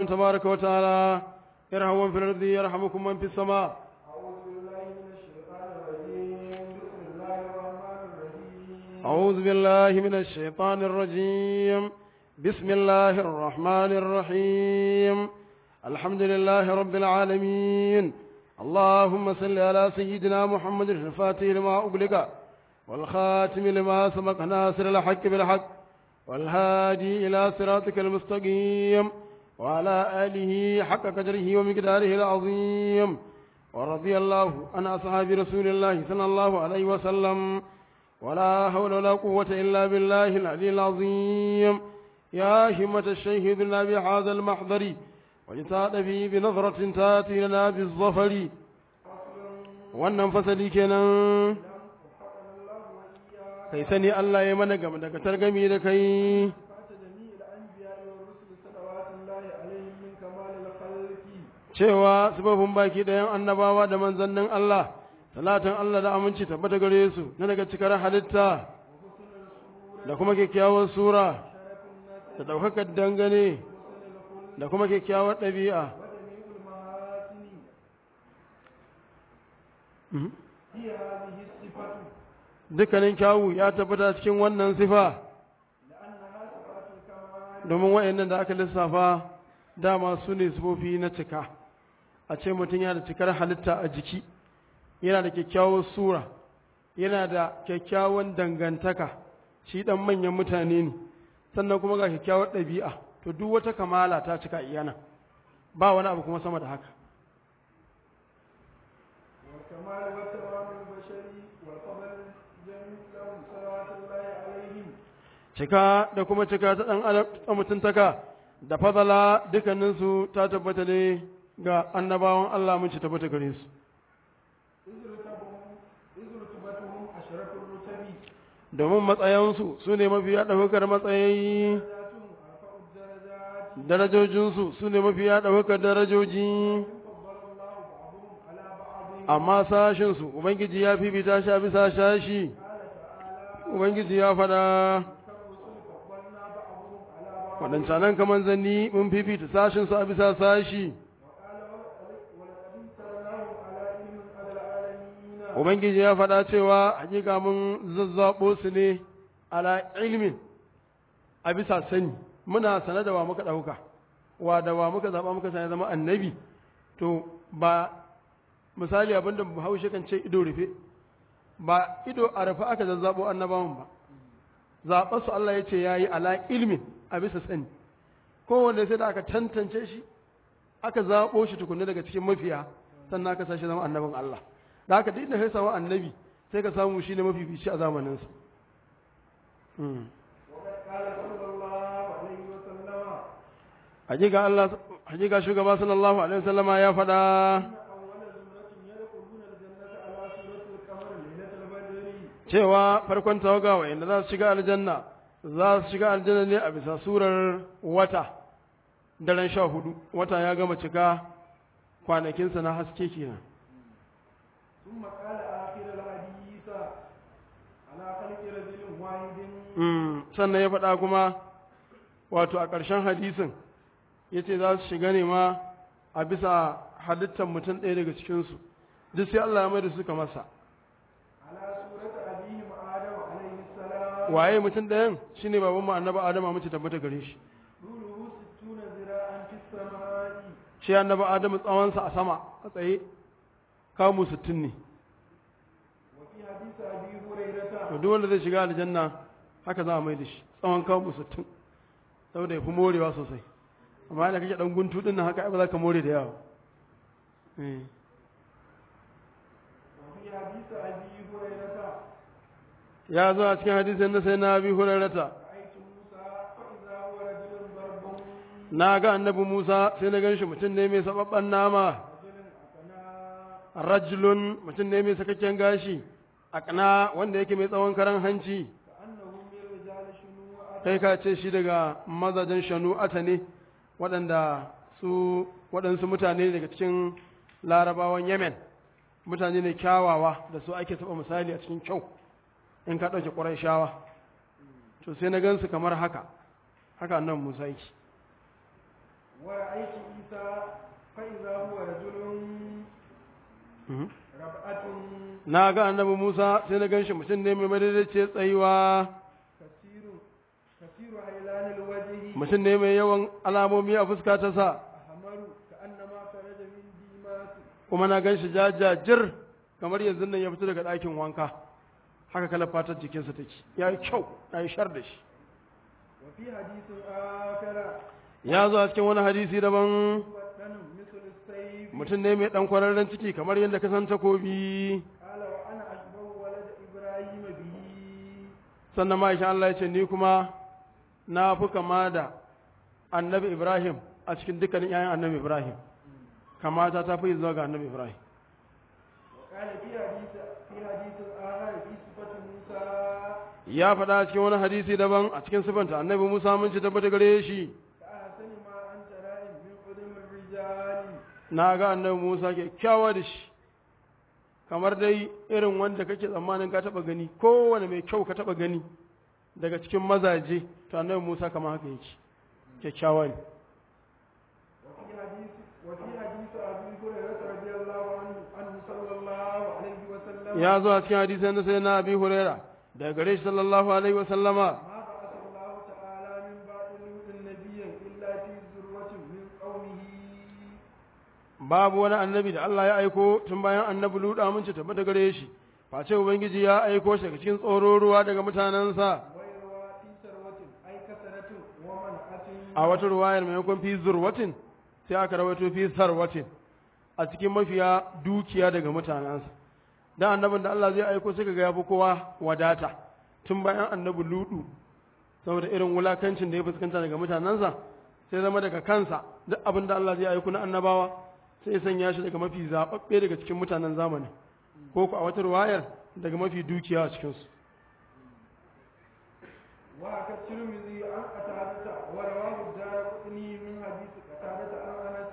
تبارك وتعالى ارحموا من في الأرض يرحمكم من في السماء أعوذ بالله من الشيطان الرجيم بسم الله الرحمن الرحيم أعوذ بالله من الشيطان الرجيم بسم الله الرحمن الرحيم الحمد لله رب العالمين اللهم صل على سيدنا محمد الفاتح لما أغلق والخاتم لما سبق ناصر الحق بالحق والهادي إلى صراطك المستقيم وعلى آله حق قدره ومقداره العظيم ورضي الله عن أصحاب رسول الله صلى الله عليه وسلم ولا حول ولا قوة إلا بالله العلي العظيم يا همة الشيخ ذلنا بهذا المحضر وجتاد فيه بنظرة تاتي لنا بالظفر wannan fasali kenan kai sani Allah ya mana gama daga targami da kai cewa sababin baki ɗayan annabawa da manzannin Allah salatin Allah da aminci tabbata gare su na daga cikar halitta da kuma kyakkyawar sura da ɗaukakar dangane da kuma kyakkyawar ɗabi'a dukkanin kyawu ya tabbata cikin wannan sifa domin wa'annan da aka lissafa dama su ne sifofi na cika a ce mutum yana da cikar halitta a jiki yana da kyakkyawar sura yana da kyakkyawan dangantaka shi dan manyan mutane ne sannan kuma ga kyakkyawar ɗabi'a to duk wata kamala ta cika iyana ba wani abu kuma sama da haka والكمال والتمام البشري والفضل جميع لهم صلوات الله عليهم cika da kuma cika ta ɗan adam ta mutuntaka da fadala dukkaninsu ta tabbata ne ga annabawan Allah mun ci tabbata gare su إذ رتبهم إذ رتبتهم أشرف الرتب domin matsayansu su ne mafiya ɗaukar matsayi درجاتهم أرفع الدرجات darajojinsu su ne mafiya ɗaukar darajoji فضل الله بعضهم على بعض amma sashinsu ubangiji ya fifita shi a bisa shashi قال تعالى ubangiji ya faɗa كالرسل فضلنا بعضهم على بعض waɗancanan kaman zanni mun fifita sashinsu a bisa sashi وقال ولقد ولقد امتناهم على علم على العالمين ubangiji ya faɗa cewa hakika mun zazzaɓo su ne ala ilmin a bisa sani muna sane da wa muka ɗauka wa da wa muka zaɓa muka sani zama annabi to ba misali abinda bahaushe kan ce ido rufe ba ido a rufe aka zazzaɓo annabawan ba zaɓar su Allah ya ce ya yi ala ilmin a bisa sani kowanne sai da aka tantance shi aka zaɓo shi tukunna daga cikin mafiya sannan aka sashi zama annabin Allah da haka duk da sai samu annabi sai ka samu shi ne mafifici a zamaninsa Mm. وقد قال صلى الله عليه وسلم hakika Allah hakika shugaba sallallahu alaihi wasallama ya faɗa إن أول زمرة يدخلون الجنة على سورة القمر ليلة البدر cewa farkon tawaga wa'anda za su shiga aljanna za su shiga aljanna ne a bisa surar wata daren sha hudu wata ya gama cika kwanakinsa na haske kenan ثم قال آخر الحديث على خلق رجل واحد Mm, sannan ya faɗa kuma wato a ƙarshen hadisin ya ce za su shiga ne ma a bisa halittar mutum ɗaya daga cikinsu duk sai Allah ya mai da suka masa على سورة أبيهم آدم عليه السلام waye mutum ɗayan shine baban mu annabi Adamu mace tabbata gare shi طوله ستون ذراعا في السماء shi annabi Adamu tsawonsa a sama a tsaye kamu sittin ne وفي حديث أبي هريرة to duk wanda zai shiga aljanna haka za a mai da shi tsawon kamu sittin saboda ya fi morewa sosai amma yana kake ɗan guntu ɗin nan haka ai ba za ka more da yawa Eh. وفي حديث أبي هريرة ya zo a cikin hadisin na sai na abi hurairata رأيت موسى فإذا هو رجل ضرب na ga annabi Musa sai na ganshi mutum ne mai sababban nama رجل أقنى rajulun mutum ne mai sakakken gashi akna wanda yake mai tsawon karan hanci كأنه من رجال شنوء kai ka ce shi daga mazajen shanu'ata ne waɗanda su waɗansu mutane daga cikin larabawan yemen mutane ne kyawawa da su ake taɓa misali a cikin kyau in ka ɗauke ƙwarai shawa to sai na gansu kamar haka haka nan musa yake ورأيت عيسى فإذا هو رجل ربعة na ga annabi Musa sai na ganshi mutum ne mai madadace tsayuwa كثير كثير هيلان الوجه mutum ne mai yawan alamomi a fuska ta sa أحمر كأنما خرج من ديماس kuma na ganshi jajajir kamar yanzu nan ya fito daga ɗakin wanka haka kala fatar jikinsa take ya yi kyau ya yi shar da shi وفي حديث آخر ya zo a cikin wani hadisi daban بدن مثل السيف mutum ne mai ɗan kwararren ciki kamar yadda ka san takobi قال وأنا أشبه ولد إبراهيم به sannan ma'aikin Allah ya ce ni kuma na fi kama da annabi Ibrahim a cikin dukkanin 'ya'yan annabi Ibrahim kamata ta fi zuwa ga annabi Ibrahim وقال في حديث في حديث آخر في صفة موسى ya faɗa cikin wani hadisi daban a cikin sifanta annabi Musa mun ci tabbata gare shi كأحسن ما أنت رائم من قدم الرجال na ga annabi Musa kyakkyawa da shi kamar dai irin wanda kake tsammanin ka taɓa gani kowane mai kyau ka taɓa gani daga cikin mazaje to annabi Musa kamar haka yake kyakkyawa ne وفي حديث وفي حديث أبي هريرة رضي الله عنه عنه صلى الله عليه وسلم ya zo a cikin hadisan na sai na abi huraira daga gare shi sallallahu alaihi wa sallama ما بعث الله تعالى من بعد لوط نبيا إلا في ذروة من قومه babu wani annabi da Allah ya aiko tun bayan annabi luda mun ci tabbata gare shi face ubangiji ya aiko shi daga cikin tsoro ruwa daga mutanensa ويروى في ثروة أي كثرة ومنعة a wata ruwayar maimakon fi zurwatin sai aka rawaito fi sarwatin a cikin mafiya dukiya daga mutanensa dan annabin da Allah zai aiko sai kaga yafi kowa wadata tun bayan annabi ludu saboda irin wulakancin da ya fuskanta daga mutanensa sai zama daga kansa duk abin da Allah zai aiko na annabawa sai ya sanya shi daga mafi zaɓaɓɓe daga cikin mutanen zamani ko ku a wata ruwayar daga mafi dukiya a cikinsu وحكى الترمذي عن قتادة ورواه الدارقطني من حديث قتادة عن أنس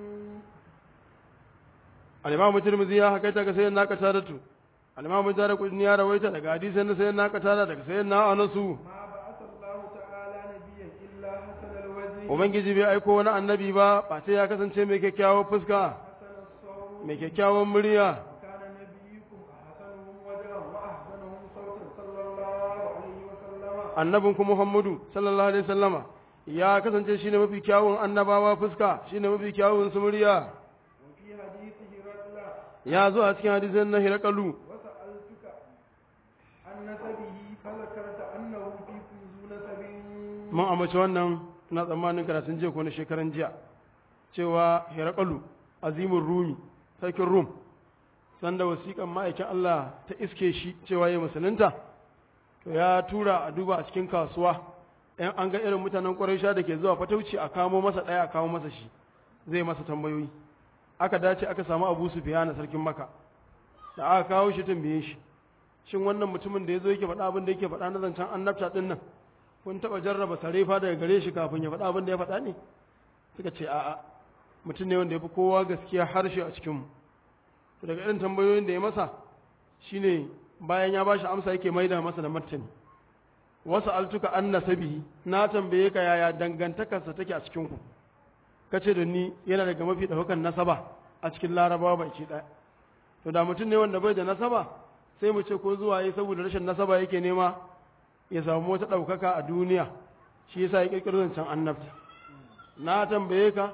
al-imamu tirmidhi ya hakaita ga sayyidina qataratu al-imamu darqutni ya rawaita daga hadisin na sayyidina qatada daga sayyidina anasu ما بعث الله تعالى نبيا إلا حسن الوجه ubangiji bai aiko wani annabi ba ba sai ya kasance mai kyakkyawar fuska حسن الصوت mai kyakkyawan murya وكان نبيكم أحسنهم وجها وأحسنهم صوتا صلى الله عليه وسلم annabin ku muhammadu sallallahu alaihi wasallama ya kasance shine mafi kyawun annabawa fuska shine mafi kyawun su murya وفي حديثه رجلا ya zo a cikin hadisin na hirakalu وسألتك عن نسبه فذكرت أنه فيكم ذو نسب mun amince wannan na tsammanin karatun jiya ko na shekaran jiya cewa hirakalu azimin rumi sarkin rum sanda wasiƙan ma'aikin Allah ta iske shi cewa ya musulunta to ya tura a duba a cikin kasuwa ‘yan an ga irin mutanen ƙwarai da ke zuwa fatauci a kamo masa ɗaya a kamo masa shi zai masa tambayoyi aka dace aka samu abu su na sarkin maka da aka kawo shi tambaye shi shin wannan mutumin da ya zo yake faɗa abin da yake faɗa na zancen annabta ɗin nan kun taɓa jarraba sarefa daga gare shi kafin ya faɗa abin da ya faɗa ne suka ce a'a mutum ne wanda ya fi kowa gaskiya harshe a cikinmu to daga irin tambayoyin da ya masa shine bayan ya bashi amsa yake maida masa da martani wasu altuka an nasabi na tambaye ka yaya dangantakarsa take a cikinku kace da ni yana daga mafi ɗaukan nasaba a cikin larabawa baki ɗaya to da mutum ne wanda bai da nasaba sai mu ce ko zuwa yi saboda rashin nasaba yake nema ya samu wata ɗaukaka a duniya shi yasa ya ƙirƙiro zancen annabta na tambaye ka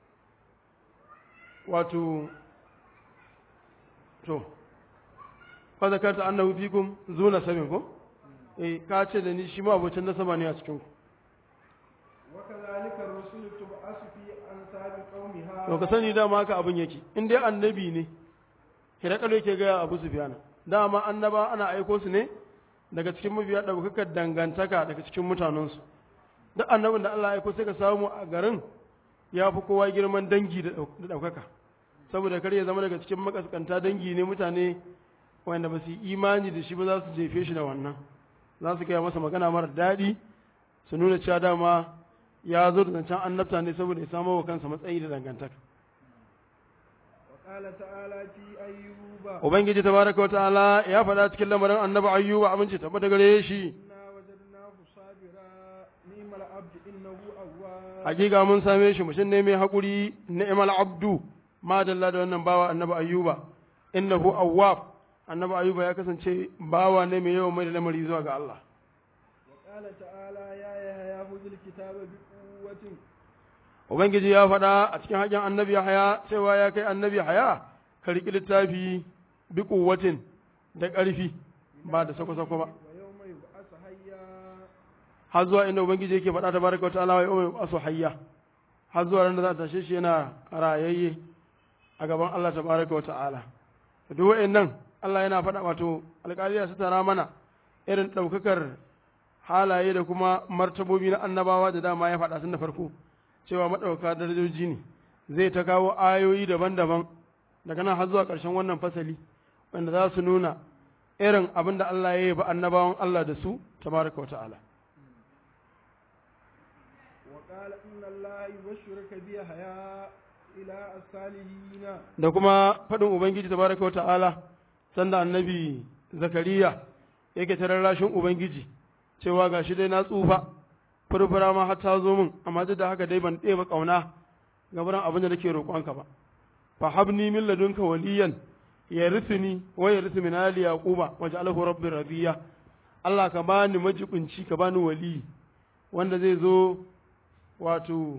wato to fa zakarta annahu fikum zu nasabin ko eh ka ce da ni shi ma abocin nasaba ne a cikin ku وكذلك الرسل تبعث في أنساب قومها to ka sani dama haka abin yake in dai annabi ne hirakalo yake ga Abu Sufyan dama annaba ana aiko su ne daga cikin mabiya daukakar dangantaka daga cikin mutanensu duk annabin da Allah ya aiko sai ka samu a garin ya fi kowa girman dangi da daukaka saboda kar ya zama daga cikin makaskanta dangi ne mutane wanda ba su yi imani da shi ba za su jefe shi da wannan za su kai masa magana mara daɗi su nuna cewa dama ya zo da zancen annabta ne saboda ya samo wa kansa matsayi da dangantaka وقال تعالى في أيوب ubangiji tabaraka wa ta'ala ya faɗa cikin lamarin annabi ayyuba aminci tabbata gare shi إنا وجدناه صابرا نعم العبد إنه أواب hakika mun same shi mutum ne mai haƙuri ni'mal abdu ma dalla da wannan bawa annabi ayyuba innahu awwab annabi ayyuba ya kasance bawa ne mai yawan mai da lamari zuwa ga Allah وقال تعالى يا يحيى خذ الكتاب بقوة ubangiji ya faɗa a cikin haƙin annabi haya cewa ya kai annabi haya ka riƙi littafi bi kuwatin da ƙarfi ba da sako-sako ba ويوم يبعث حيا har zuwa inda ubangiji yake faɗa tabaraka wa ta'ala wa yawma asu hayya har zuwa ran da za ta tashe shi yana rayayye a gaban Allah tabaraka wa ta'ala duk wa'annan Allah yana faɗa wato alƙaliya su tara mana irin ɗaukakar halaye da kuma martabobi na annabawa da dama ya faɗa tun da farko cewa maɗauka darajoji ne zai ta kawo ayoyi daban-daban daga nan har zuwa ƙarshen wannan fasali wanda za su nuna irin abin da Allah ya yi ba annabawan Allah da su tabaraka wa ta'ala وقال إن الله يبشرك بيحيى إلى الصالحين da kuma faɗin Ubangiji tabaraka wa ta'ala sanda annabi Zakariya yake ta rarrashin Ubangiji cewa ga shi dai na tsufa furfura ma har ta zo min amma duk da haka dai ban ɗeba ƙauna ga wurin abin da nake roƙonka ba fa habni min ladunka waliyan yarithuni wa yarithu min ali yaquba waj'alhu rabbi radiya Allah ka bani majibinci ka bani wali wanda zai zo wato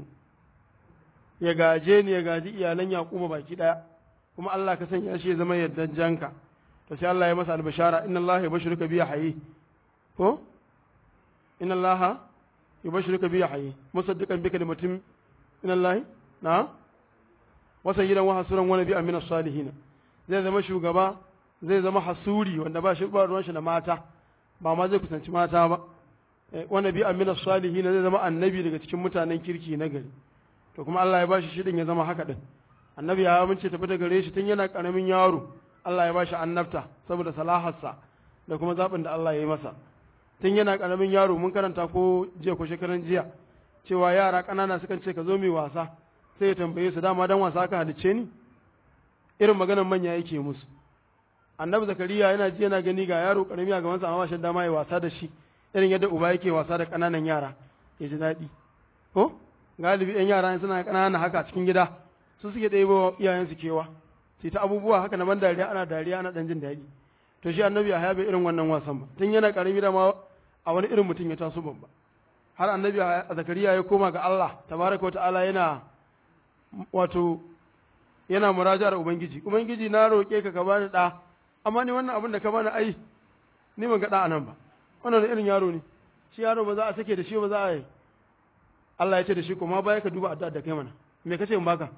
ya gaje ni ya gaji iyalan yaquba baki daya kuma Allah ka sanya shi ya zama yaddan janka to sai Allah ya masa albashara inna Allah yabshuruka bi hayy ko inna Allah yubashiruka bi yahyi musaddiqan bi kalimatin min Allah na wa sayyidan wa hasuran wa nabiyyan min as-salihin zai zama shugaba zai zama hasuri wanda ba shi ba ruwan shi da mata ba ma zai kusanci mata ba wa nabiyyan min as-salihin zai zama annabi daga cikin mutanen kirki na gari to kuma Allah ya bashi shidin ya zama haka din annabi ya amince tafi da gare shi tun yana karamin yaro Allah ya bashi annabta saboda salaharsa da kuma zaɓin da Allah ya yi masa tun yana ƙaramin yaro mun karanta ko jiya ko shekaran jiya cewa yara ƙanana sukan ce ka zo mai wasa sai ya tambaye su dama dan wasa ka halicce ni irin maganar manya yake musu annabi zakariya yana ji yana gani ga yaro ƙarami a gabansa amma ba shi dama ya wasa da shi irin yadda uba yake wasa da ƙananan yara ya ji daɗi ko galibi yan yara suna ƙanana haka cikin gida su suke ɗebo iyayensu kewa sai ta abubuwa haka na ban dariya ana dariya ana ɗan jin daɗi to shi annabi a bai irin wannan wasan ba tun yana ƙarami da ma a wani irin mutum ya taso babba har annabi a zakariya ya koma ga Allah tabaraka ta'ala yana wato yana murajar ubangiji ubangiji na roƙe ka ka bani ɗa amma ni wannan abin da ka bani ai ni ban ga ɗa anan ba wannan irin yaro ne shi yaro ba za a sake da shi ba za a yi Allah ya ce da shi kuma baya ka duba addu'a da kai mana me kace in baka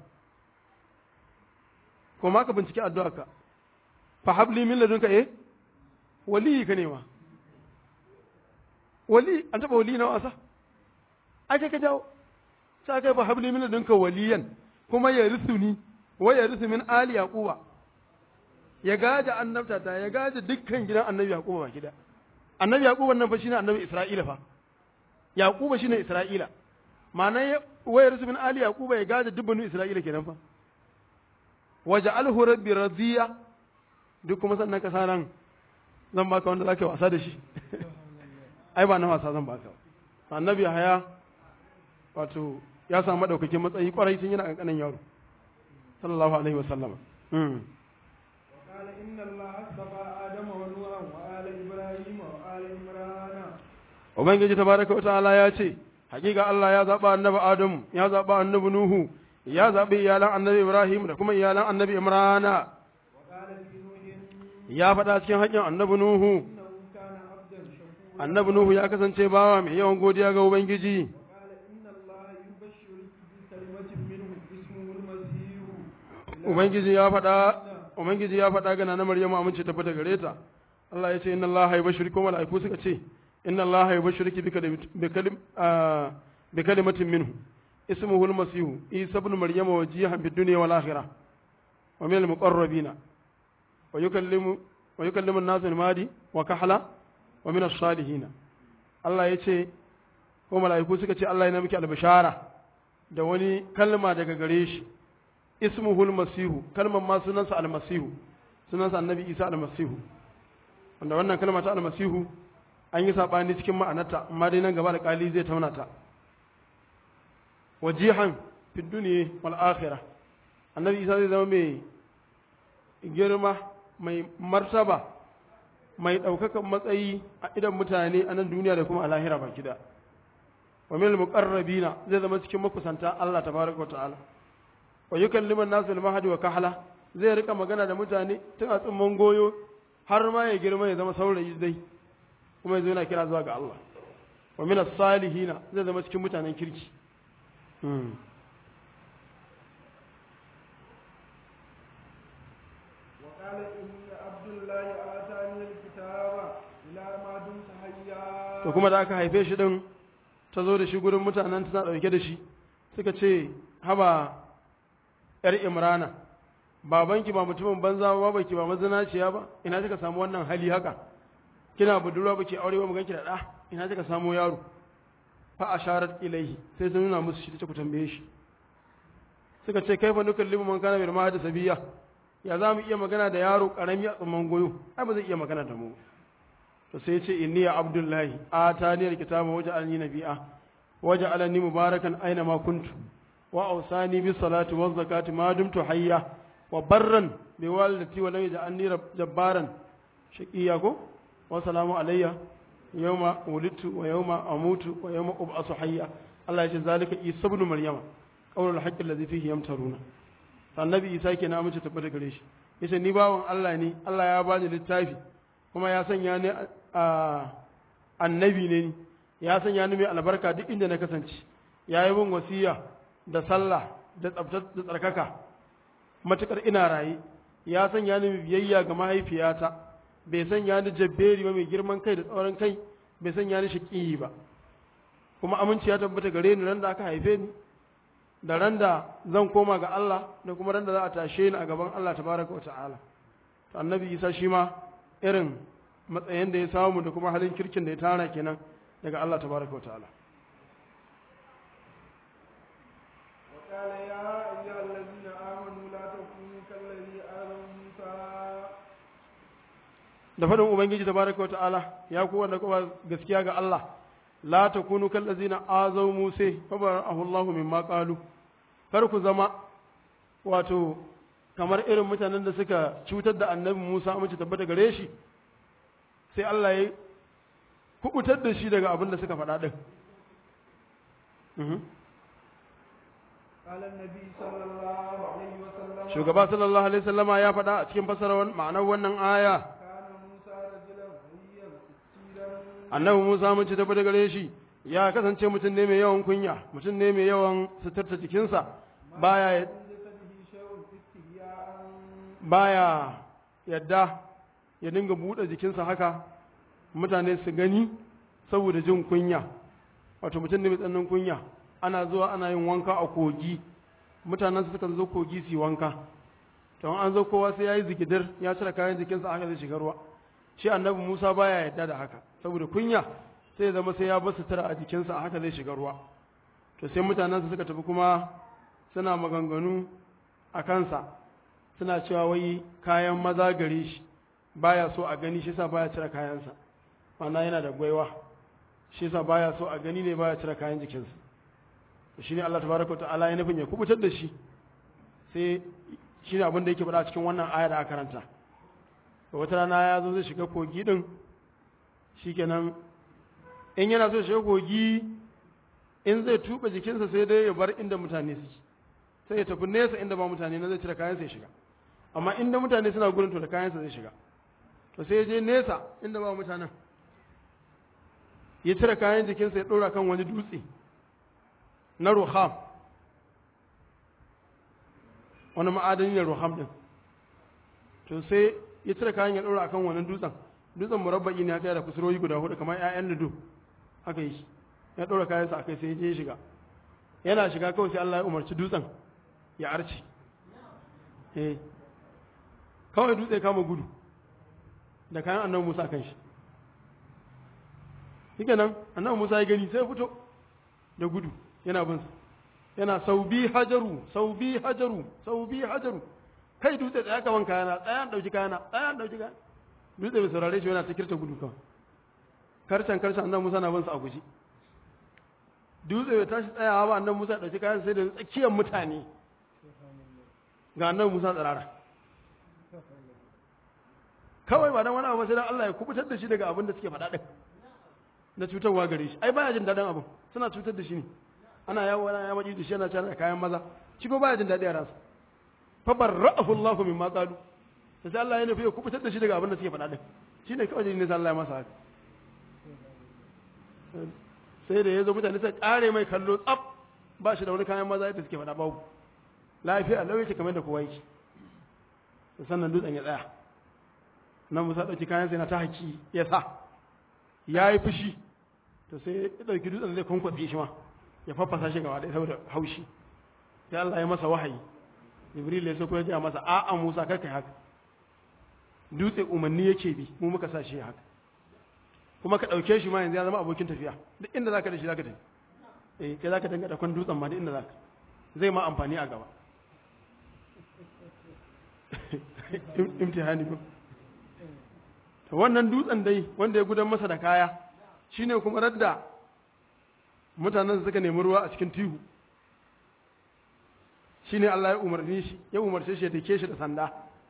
ko ma ka bincike addu'a ka fa habli min ladunka eh wali ka nema wali an taba wali na wasa ai kai ka jawo sai kai fa habli min ladunka waliyan kuma ya risuni wa ya risu min ali yaquba ya gaja annabta ta ya gaja dukkan gidan annabi yaquba ba gida annabi yaquba nan fa shine annabi isra'ila fa yaquba shine isra'ila ma'ana wa ya risu min ali yaquba ya gaja dukkan isra'ila kenan fa waja'alhu rabbi radiya duk kuma sannan ka sanan zan baka wanda zaka wasa da shi ai ba na wasa zan baka annabi haya wato ya samu madaukakin matsayi kwarai tun yana kankanin yaro sallallahu alaihi wasallam وقال إن الله اصطفى آدم ونوحا وآل إبراهيم وآل عمران ubangiji tabaraka wa ta'ala ya ce hakika Allah ya zaba annabi Adam ya zaba annabi Nuhu ya zabi iyalan annabi Ibrahim da kuma iyalan annabi Imrana وقال في نوح ya faɗa cikin haƙƙin annabi Nuhu إنه كان عبدا شكورا annabi Nuhu ya kasance bawa mai yawan godiya ga ubangiji وقال إن الله يبشرك بكلمة منه اسمه المسيح ubangiji ya faɗa ubangiji ya faɗa ga na Maryamu amince ta fita gare ta Allah ya ce inna Allah ya bashiri ko mala'iku suka ce inna Allah ya bashiriki bi kalim bi kalim ah, bi kalimatin minhu ismuhu al-masih isa ibn maryama wajihan bid dunya wal akhirah wa min al-muqarrabina wa yukallimu wa yukallimu an-nas al-madi wa kahla wa min as-salihin Allah ya ce ko mala'iku suka ce Allah ya miki al-bishara da wani kalma daga gare shi ismuhu al-masihu kalman ma sunansa al-masihu sunansa annabi isa al-masihu wanda wannan kalma ta al-masihu an yi sabani cikin ma'anarta amma dai nan gaba da kali zai tauna ta wajihan fi dunya wal akhirah annabi isa zai zama mai girma mai martaba mai ɗaukakan matsayi a idan mutane a nan duniya da kuma a lahira baki da wa min muqarrabina zai zama cikin makusanta Allah tabaraka wa ta'ala wa yukallimu an-nasu bil mahdi wa kahla zai rika magana da mutane tun a tsumman goyo har ma ya girma ya zama saurayi dai kuma yanzu yana kira zuwa ga Allah wa min as-salihina zai zama cikin mutanen kirki وقال إني عبد الله آتاني الكتاب إلى ما دمت حيا to kuma da aka haife shi din ta zo da shi gurin mutanen tana ɗauke da shi suka ce haba ‘yar imrana babanki ba mutumin banza ba baki ba mazinaciya ba ina kika samu wannan hali haka kina budurwa baki aure ba mu ganki da ɗa ina kika samu yaro fa asharat ilaihi sai sun nuna musu shi ta ku tambaye shi suka ce kaifa nukallimu man kana bil mahdi sabiya ya za mu iya magana da yaro karami a tsamman goyo ai ba zai iya magana da mu to sai ce inni ya abdullahi atani alkitaba waja'alni nabiyya waja'alni mubarakan aina ma kuntu wa awsani bis salati waz zakati ma dumtu hayya wa barran bi walidati wa lam yaj'alni jabbaran shaqiya ko wa salamu alayya yawma wulidtu wa yawma amutu wa yawma ub'asu hayya Allah ya ce zalika isa ibn maryama qawlul haqqi alladhi fihi yamtaruna annabi isa kenan amince tabbata gare shi yace ni bawon Allah ne Allah ya bani littafi kuma ya sanya ni annabi ne ni ya sanya ni mai albarka duk inda na kasance ya yi min wasiya da sallah da tsabtar da tsarkaka matukar ina raye ya sanya ni mai biyayya ga mahaifiyata bai sanya ni jabberi ba mai girman kai da tsauran kai bai sanya ni shaƙiyi ba kuma aminci ya tabbata gare ni ran da aka haife ni da ran da zan koma ga Allah da kuma ran da za a tashe ni a gaban Allah tabaraka wa ta'ala to annabi Isa shi ma irin matsayin da ya samu da kuma halin kirkin da ya tara kenan daga Allah tabaraka wa ta'ala وقال يا أيها الذين آمنوا لا تكونوا كالذي آذوا موسى da faɗin ubangiji tabaraka wa ta'ala ya ku wanda kuma gaskiya ga Allah la takunu kallazina azaw musa fa barahu Allahu mimma qalu kar ku zama wato kamar irin mutanen da suka cutar da annabi Musa mace tabbata gare shi sai Allah ya kubutar da shi daga abin da suka faɗa din قال النبي صلى الله عليه وسلم shugaba sallallahu alaihi wasallama ya faɗa a cikin fasarar ma'anar wannan aya كان موسى رجلا غيا ستيرا annabi Musa mun ci tafi da gare shi ya kasance mutum ne mai yawan kunya mutum ne mai yawan suturta jikinsa baya من جسده شيء استحياء baya yadda ya dinga buɗe jikinsa haka mutane su gani saboda jin kunya wato mutum ne mai tsananin kunya ana zuwa ana yin wanka a kogi mutanen su sukan zo kogi su yi wanka to an zo kowa sai ya yi zigidar ya cire kayan jikinsa haka zai shiga ruwa shi annabi musa baya yadda da haka saboda kunya sai ya zama sai ya bar sutura a jikinsa a haka zai shiga ruwa to sai mutanen su suka tafi kuma suna maganganu a kansa suna cewa wai kayan maza gare shi baya so a gani shi yasa baya cire kayansa ma'ana yana da gwaiwa shi yasa baya so a gani ne baya cire kayan jikinsa to shine Allah tabaraka wa ta'ala ya nufin ya kubutar da shi sai shine abin da yake faɗa cikin wannan aya da aka karanta to wata rana ya zo zai shiga kogi din shikenan in yana so ya shiga kogi in zai tuba jikinsa sai dai ya bar inda mutane suke sai ya tafi nesa inda ba mutane na zai cire kayansa ya shiga amma inda mutane suna gurin to da kayansa zai shiga to sai ya je nesa inda ba mutanen ya cire kayan jikinsa ya ɗora kan wani dutse na ruham wani ma'adani ne ruham ɗin to sai ya cire kayan ya ɗora akan wani dutsen dutsen murabba'i ne haka da kusurwoyi guda hudu kamar 'ya'yan ludo haka yi ya ɗora kayansa a kai sai ya je ya shiga yana shiga kawai sai Allah ya umarci dutsen ya arce eh kawai dutse kama gudu da kayan annabi Musa kan shi shike nan annabi Musa ya gani sai ya fito da gudu yana bin sa yana saubi hajaru saubi hajaru saubi hajaru kai dutse tsaya kaman kayana tsaya an dauki kayana tsaya an dauki kayana dutse bai saurare shi yana ta kirta gudu kawai karshen karshen annabi Musa na bin sa a guji dutse bai tashi tsayawa ba annabi Musa ya dauki kayan sai da tsakiyar mutane ga annabi Musa tsirara kawai ba dan wani abu sai dan Allah ya kubutar da shi daga abin da suke faɗa din na cutarwa gare shi ai baya jin daɗin abin suna cutar da shi ne ana yawo ana yawo da shi yana cana kayan maza shi ko baya jin daɗi a ransa fa barra'ahu Allahu mimma qalu sai Allah ya nufi ya kubutar da shi daga abin da suke faɗa din shine kawai jin ne Allah ya masa haka sai da ya zo mutane sai kare mai kallo tsaf ba shi da wani kayan maza yadda suke faɗa babu lafiya lau yake kamar da kowa yake sannan dutsen ya tsaya nan musa ɗauki kayan sai na ta haki ya sa ya yi fushi to sai ya ɗauki dutsen zai kwankwatse shi ma ya faffasa shi gaba ɗaya saboda haushi sai Allah ya masa wahayi jibril ya so ko ya ce masa a'a musa kar kai haka dutse umarni yake bi mu muka sa shi haka kuma ka ɗauke shi ma yanzu ya zama abokin tafiya duk inda zaka da shi zaka tafi eh kai zaka danga da kwan dutsen ma duk inda zaka zai ma amfani a gaba imtihani ko to wannan dutsen dai wanda ya gudan masa da kaya shine kuma radda mutanen suka nemi ruwa a cikin tihu shine Allah ya umarni shi ya umarce shi ya dake shi da sanda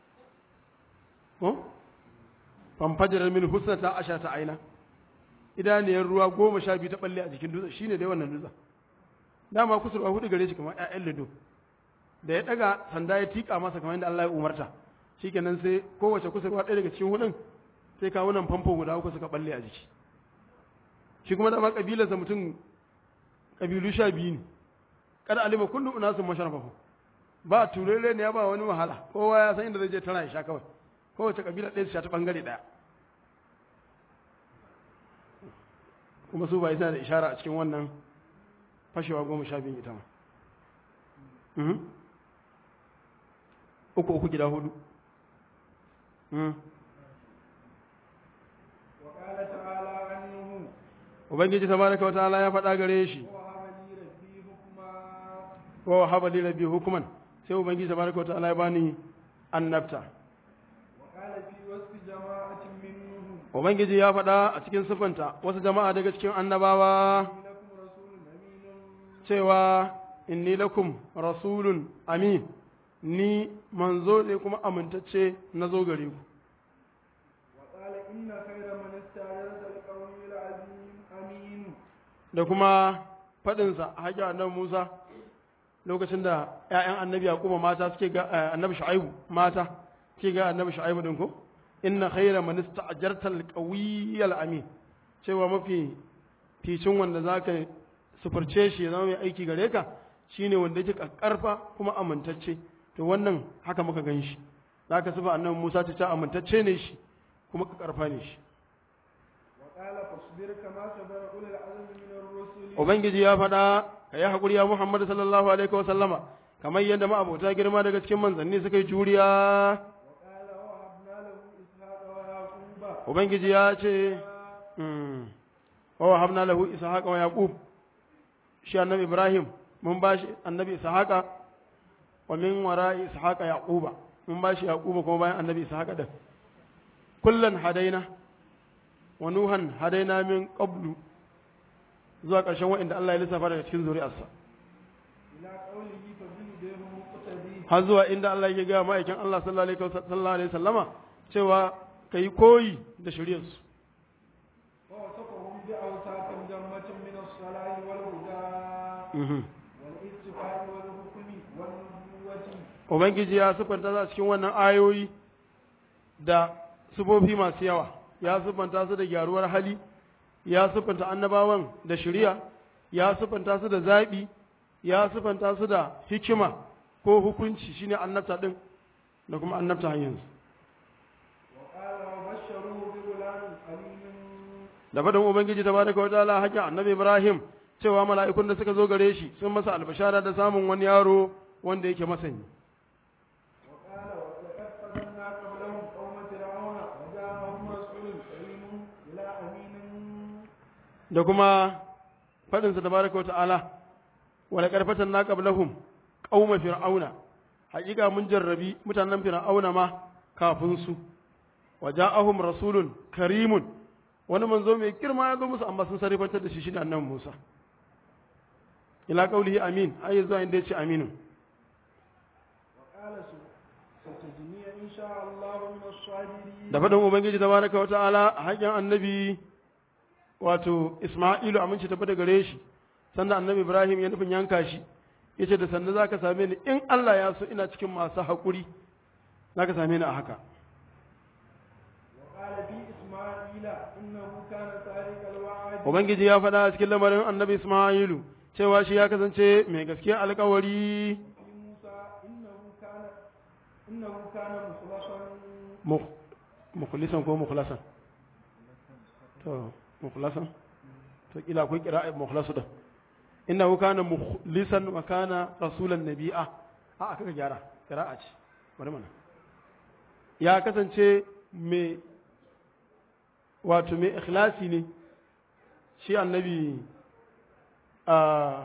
ko famfajar min husnata ashata aina idaniyar ruwa goma sha biyu ta balle a jikin dutsen shine dai wannan dutsen dama kusurwa hudu gare shi kamar ƴaƴan lido da ya daga sanda ya tika masa kamar yadda Allah ya umarta shikenan sai kowace kusurwa ɗaya daga cikin hudun sai kawo nan famfo guda uku suka balle a jiki shi kuma dama kabilarsa mutum kabilu sha biyu ne kada alima kullu unasun masharafahu ba turere ne ya ba wani wahala kowa ya san inda zai je tana ya sha kawai kowace kabila ɗaya su sha ta bangare ɗaya kuma su ba isa da ishara a cikin wannan fashewa goma sha biyu ita ma uku uku gida hudu وقال تعالى عنه ubangiji tabaraka wa ta'ala ya faɗa gare shi وهب لي ربي حكما wa wahaba li rabbi hukuman sai ubangiji tabaraka wa ta'ala ya bani annabta وقال في وصف جماعة منهم ubangiji ya faɗa a cikin sifanta wasu jama'a daga cikin annabawa إني لكم رسول أمين cewa inni lakum rasulun amin ni manzo ne kuma amintacce na zo gare ku وقال إن خير من استعجلت القوي العظيم أمين da kuma faɗinsa a haƙƙin annabi Musa lokacin da ‘ya'yan annabi Yaquba mata suke ga eh, annabi Shu'aibu mata suke ga annabi Shu'aibu din ko inna khayra man ista'jarta al-qawiyyal amin cewa mafi ficin wanda zaka sufurce shi ya zama mai aiki gare ka shine wanda yake karfa kuma amintacce to wannan haka muka gan shi zaka sufa annabi Musa ta ce amintacce ne shi kuma ka karfa ne shi وقال فاصبر كما صبر أولي العزم من الرسل Ubangiji ya faɗa ka yi haƙuri ya Muhammad sallallahu alaihi wa sallama kamar yadda ma'abota girma daga cikin manzanni suka yi juriya وقال وهبنا له إسحاق ويعقوب Ubangiji ya ce mm, wa wahabna lahu ishaqa wa yaqub shi annabi Ibrahim mun ba shi annabi ishaqa wa min wara'i ishaqa yaquba mun ba shi yaquba kuma bayan annabi ishaqa din kullan hadaina wa nuhan hadaina min qablu zuwa ƙarshen waɗanda Allah ya lissafa daga cikin zuri'arsa إلى قوله فبهديه مقتدي har zuwa inda Allah ya gaya ma'aikin Allah sallallahu alaihi wa- sallallahu alaihi wasallama cewa ka yi koyi da shari'arsu ووصفهم بأوصاف جمة من الصلاح والهدى والاستفاء والحكم والنبوة Ubangiji ya siffanta su a cikin wannan ayoyi da sufofi masu yawa ya siffanta su da gyaruwar hali ya siffanta annabawan da shari'a ya siffanta su da zaɓi ya siffanta su da hikima ko hukunci shine annabta din da kuma annabta hanyarsu وقال وبشروه بغلام حليم da faɗin ubangiji tabaraka wa ta'ala haƙƙin annabi ibrahim cewa mala'ikun da suka zo gare shi sun masa albashara da samun wani yaro wanda yake masani وقال ولقد فتنا قبلهم قوم فرعون وجاءهم رسول كريم إلى أمين da kuma faɗinsa tabaraka wa ta'ala wala karfatan na qablahum qauma fir'auna haƙiƙa mun jarrabi mutanen fir'auna ma kafin su wa ja'ahum rasulun karimun wani manzo mai girma ya zo musu amma sun sarrafantar da shi shine annabi Musa ila qaulihi amin ai zuwa inda yace aminu وقال سب- ستجني إن شاء الله من الصابرين da faɗin ubangiji tabaraka wa ta'ala haƙin annabi wato isma'ilu aminci tafi da gare shi sannan annabi ibrahim ya nufin yanka shi ya ce da sannan za ka same ni in allah ya so ina cikin masu haƙuri za ka same ni a haka وقال في إسماعيل إنه كان صادق الوعد ubangiji ya faɗa a cikin lamarin annabi isma'ilu cewa shi ya kasance mai gaskiya alƙawari في موسى إنه كان إنه كان مخلصا mu- mukhlisan ko mukhlasan to mukhlasan to kila akwai kira'a mukhlasu da innahu kana mukhlisan wa kana rasulan nabi'a a aka ka gyara kira'a ce bari mana ya kasance mai wato mai ikhlasi ne shi annabi a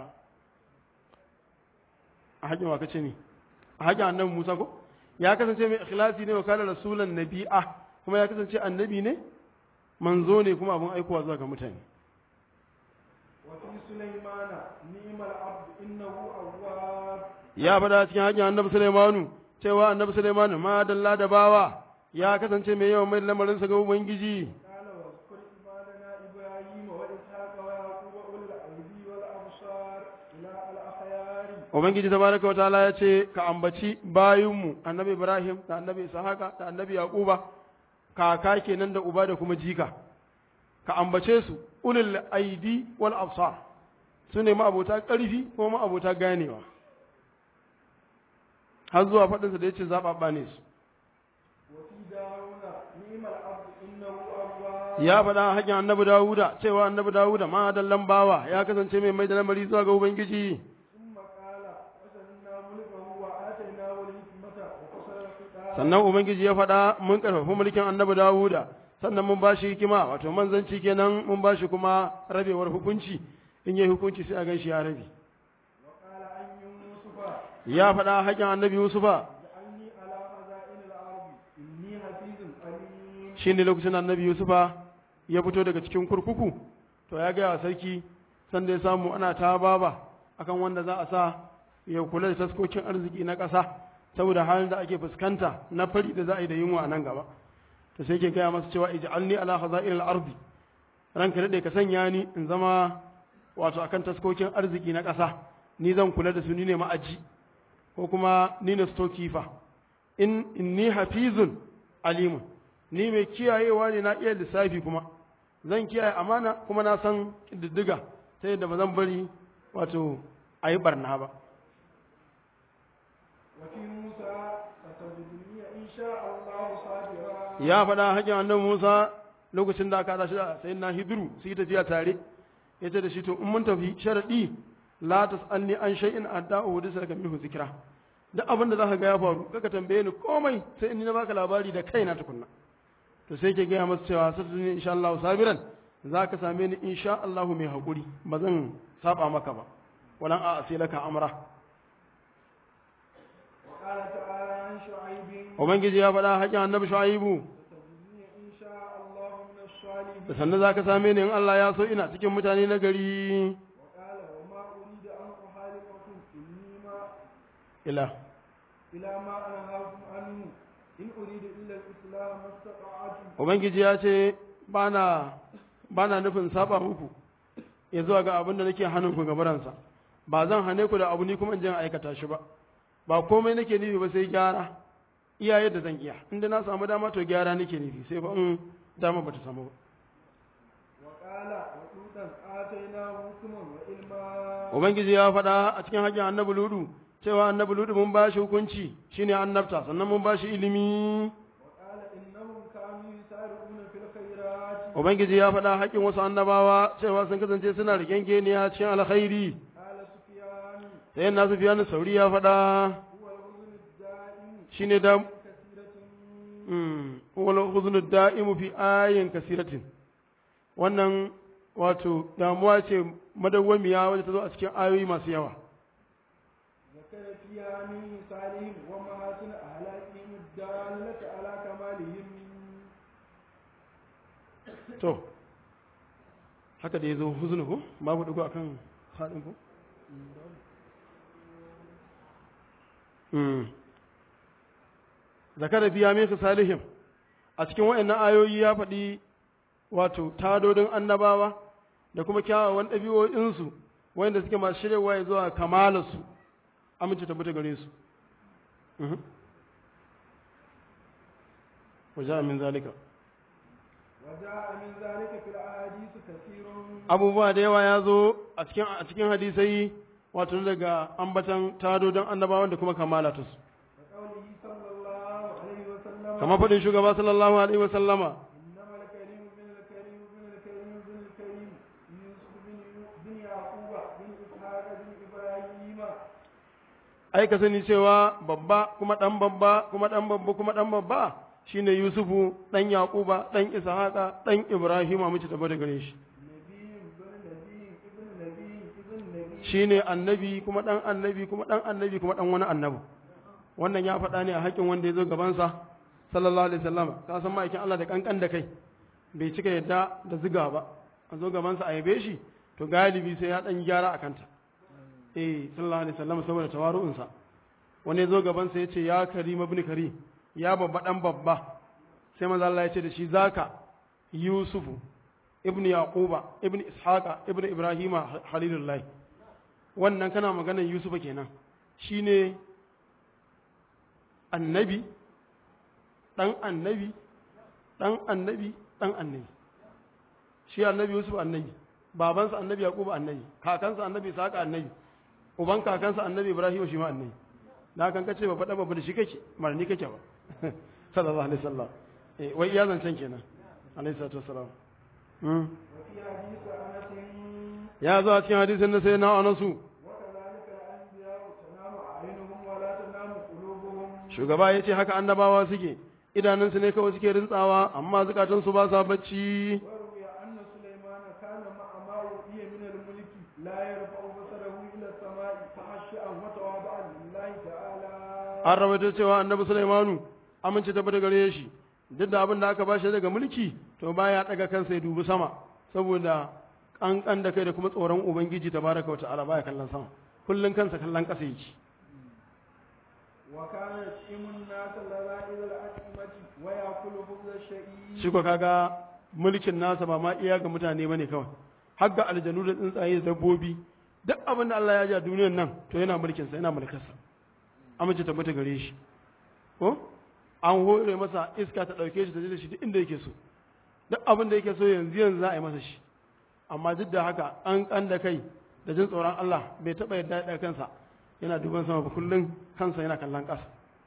a hajjin wa kace ne a hajjin annabi Musa ko ya kasance mai ikhlasi ne wa kana rasulan nabi'a kuma ya kasance annabi ne manzo ne kuma abin aikowa zuwa ga mutane وفي سليمان نعم العبد إنه أواب ya faɗa cikin hajjin annabi Sulaimanu cewa annabi Sulaimanu ma dalla da bawa ya kasance mai yawan mai lamarinsa ga ubangiji قال واذكر عبادنا إبراهيم وإسحاق ويعقوب أولي الأيدي والأبصار إلى الأخيار ubangiji tabaraka wa ta'ala ya ce ka ambaci bayinmu annabi Ibrahim da annabi Ishaqa da annabi Yaquba kaka kenan da uba da kuma jika ka ambace su ulul aidi wal absar su ne ma'abota ƙarfi ko ma'abota ganewa har zuwa faɗinsa da ya ce zaɓaɓɓa ne su وفي داود نعم العبد إنه أواب ya faɗa haƙin annabi Dawuda cewa annabi Dawuda ma dallan bawa ya kasance mai mai da lamari zuwa ga ubangiji ثم قال وسلمنا ملكه وآتيناه الحكمة وفصل الخطاب sannan ubangiji ya faɗa mun ƙarfafi mulkin annabi Dawuda sannan mun bashi hikima wato manzanci kenan mun bashi kuma rabewar hukunci in yi hukunci sai a gan shi ya rabi وقال عن يوسف ya faɗa haƙin annabi Yusufa اجعلني على خزائن الأرض إني حفيظ عليم shine lokacin annabi Yusufa ya fito daga cikin kurkuku to ya gaya wa sarki sanda ya samu ana ta baba akan wanda za a sa ya kula da taskokin arziki na ƙasa saboda halin da ake fuskanta na fari da za a yi da yunwa a nan gaba to sai ke gaya masa cewa ij'alni ala khaza'il al-ardi ranka dade ka sanya ni in zama wato akan taskokin arziki na ƙasa ni zan kula da su ni ne ma'aji ko kuma ni ne stokifa in inni hafizun alimun ni mai kiyayewa ne na iya lissafi kuma zan kiyaye amana kuma na san diddiga ta yadda ba zan bari wato a yi barna ba وفي موسى ستجدني إن شاء الله صابرا ya faɗa haƙin annabi Musa lokacin da aka tashi da sai na hidru su yi tafiya tare ya ce da shi to in mun tafi sharaɗi la tas'alni an shay'in adda'u wa saka minhu zikra duk abin da zaka ga ya faru kaka tambaye ni komai sai in ni na baka labari da kaina tukunna to sai ke gaya masa cewa satuni insha Allah sabiran zaka same ni insha Allah mai hakuri ba zan saba maka ba walan a asilaka amra وقال تعالى عن شعيب ubangiji ya faɗa haƙin annabi shu'aibu ستجدني إن شاء الله من الصالحين da sannan zaka same ni in Allah ya so ina cikin mutane na gari وقال وما أريد أن أخالفكم إني ما ila إلى ما أنهاكم عنه إن أريد إلا الإسلام ما استطعت ubangiji ya ce bana bana nufin saba muku ya zuwa ga abin da nake hannun ku gabaransa ba zan hane ku da abu ni kuma in je in aikata shi ba ba komai nake nufi ba sai gyara iya yadda zan iya inda na samu dama to gyara nake nufi sai ba in dama bata samu ba وقال وطوطا آتيناه حكما وعلما ubangiji ya faɗa a cikin haƙƙin annabi ludu cewa annabi ludu mun ba shi hukunci shine annabta sannan mun ba shi ilimi وقال إنهم كانوا يسارعون في الخيرات ubangiji ya faɗa haƙƙin wasu annabawa cewa sun kasance suna rigengeniya cikin alkhairi قال سفيان sai na sufiyanu sauri ya faɗa هو الحزن الدائم shine da كثيرة wal huznu da'imu fi ayin kasiratin wannan wato damuwa ce madawwamiya wadda ta zo a cikin ayoyi masu yawa ذكر فيها من مثالهم ومحاسن أهلاكهم الدالة على كمالهم to haka da ya zo huznu ko babu dugo akan haɗin ko zakara biya min salihim a cikin waɗannan ayoyi ya faɗi wato tadodin annabawa da kuma kyawawan ɗabi'o'insu wanda suke masu shiryawa ya zuwa kamalarsu amince tabbata gare su wajen min zalika وجاء من ذلك في الأحاديث كثير abubuwa da yawa ya zo a cikin a cikin hadisai wato daga ambatan tadodin annabawan da kuma kamala ta su وقوله صلى الله عليه وسلم kamar faɗin shugaba sallallahu alaihi wa sallama إنما الكريم بن الكريم بن الكريم بن الكريم يوسف بن بن يعقوب بن إسحاق بن إبراهيم ai ka sani cewa babba kuma ɗan babba kuma ɗan babba kuma ɗan babba shine yusufu ɗan yaquba ɗan ishaqa ɗan ibrahima mace tabbata gare shi نبي بن نبي ابن نبي ابن نبي shine annabi kuma ɗan annabi kuma ɗan annabi kuma ɗan wani annabi wannan ya faɗa ne a haƙƙin wanda ya zo gabansa sallallahu alaihi wasallam ka san ma'aikin Allah da kankan da kai bai cika yadda da ziga ba a zo gabansa a yabe shi to galibi sai ya ɗan gyara a kanta eh sallallahu alaihi wasallam saboda tawaru'unsa wani ya zo gabansa ya ce ya karim ibn karim ya babba ɗan babba sai manzo Allah ya ce da shi zaka yusufu ibn yaquba ibn ishaqa ibn ibrahima halilullahi wannan kana maganar yusufa kenan shine annabi dan annabi dan annabi dan annabi shi annabi yusuf annabi babansa annabi yaquba annabi kakansa annabi ishaqa annabi uban kakansa annabi ibrahim shi ma annabi da kan kace ba faɗa ba da shi kake marni kake ba sallallahu alaihi wasallam eh wai iya zancen kenan alaihi salatu wassalam mm. وفي حديث أنس ya zo a cikin hadisin da sai na anasu وكذلك الأنبياء تنام أعينهم ولا تنام قلوبهم shugaba ya ce haka annabawa suke idanunsu ne kawai suke rintsawa amma zukatansu ba sa bacci وروي أن سليمان كان مع ما أوتي من الملك لا يرفع بصره إلى السماء تخشعا وتواضعا لله تعالى an rawaito cewa annabi sulaimanu amince tabbata gare shi duk da abin da aka bashi daga mulki to baya daga kansa ya dubi sama saboda kankan da kai da kuma tsoron ubangiji tabaraka wa ta'ala baya kallon sama kullun kansa kallon kasa yake وكان يطعم الناس لذائذ الأطعمة ويأكل خبز الشعير shi ko kaga mulkin nasa ba ma iya ga mutane bane kawai har ga aljanu da tsuntsaye da dabbobi duk abin da Allah ya ji a duniyar nan to yana mulkin sa yana mulkarsa amince tabbata gare shi ko an hore masa iska ta dauke shi ta je da shi duk inda yake so duk abin da yake so yanzu yanzu za a yi masa shi amma duk da haka an kan da kai da jin tsoron Allah bai taba yadda ya ɗaga kansa yana duban sama ba kullum kansa yana kallon ƙasa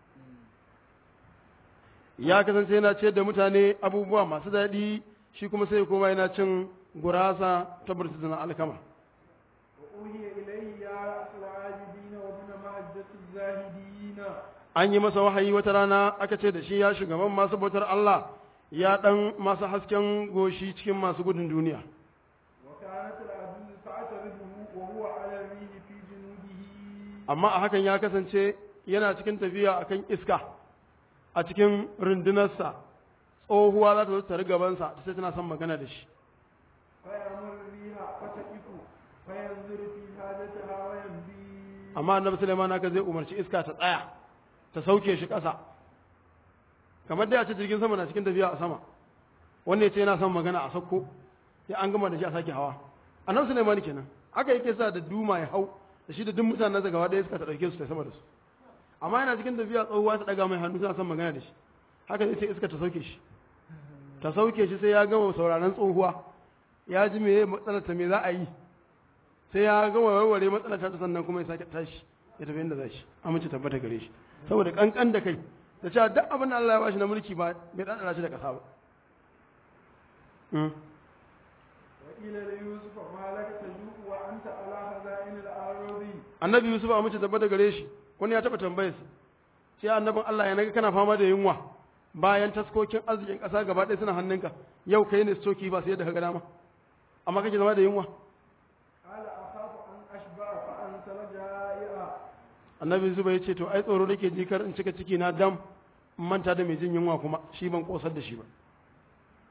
ya kasance yana ciyar da mutane abubuwa masu daɗi shi kuma sai koma yana cin gurasa ta burtuzuna alkama وأوحي إليه يا رأس العابدين وابن مهجة الزاهدين an yi masa wahayi wata rana aka ce da shi ya shugaban masu bautar Allah ya ɗan masu hasken goshi cikin masu gudun duniya وكانت العدو تعترضه وهو على الريح في جنوده amma a hakan ya kasance yana cikin tafiya akan iska a cikin rundunarsa tsohuwa za ta zo ta gabansa ta ce tana son magana da shi فيأمر الريح فتقف فينظر في حاجتها ويمضي amma annabi Sulaiman haka zai umarci iska ta tsaya ta sauke shi ƙasa kamar dai a ce jirgin sama na cikin tafiya a sama wanda ya ce yana son magana a sauko sai an gama da shi a sake hawa annabi Sulaiman kenan haka yake sa da duma ya hau da shi da duk mutanen sa gaba ɗaya iska ta ɗauke su ta sama da su amma yana cikin tafiya tsohuwa ta ɗaga mai hannu tana son magana da shi haka zai ce iska ta sauke shi ta sauke shi sai ya gama sauraron tsohuwa ya ji me matsalar ta me za a yi sai ya gama warware matsalar ta sannan kuma ya sake tashi ya tafi inda za shi amince tabbata gare shi saboda kankan da kai da cewa duk abin da Allah ya bashi na mulki ba bai dadara shi da kasa ba Mm. وقيل ليوسف ما لك تجوع وأنت على خزائن الأرض annabi yusuf amince tabbata gare shi wani ya taba tambayar sa sai annabin Allah ya naga kana fama da yunwa bayan taskokin arzikin kasa gaba ɗaya suna hannunka yau kai ne stoki ba sai yadda ka ga dama amma kake zama da yunwa قال أخاف أن أشبع فأنسل جائعا annabi yusuf ya ce to ai tsoro nake ji kar in cika ciki na dam in manta da mai jin yunwa kuma shi ban kosar da shi ba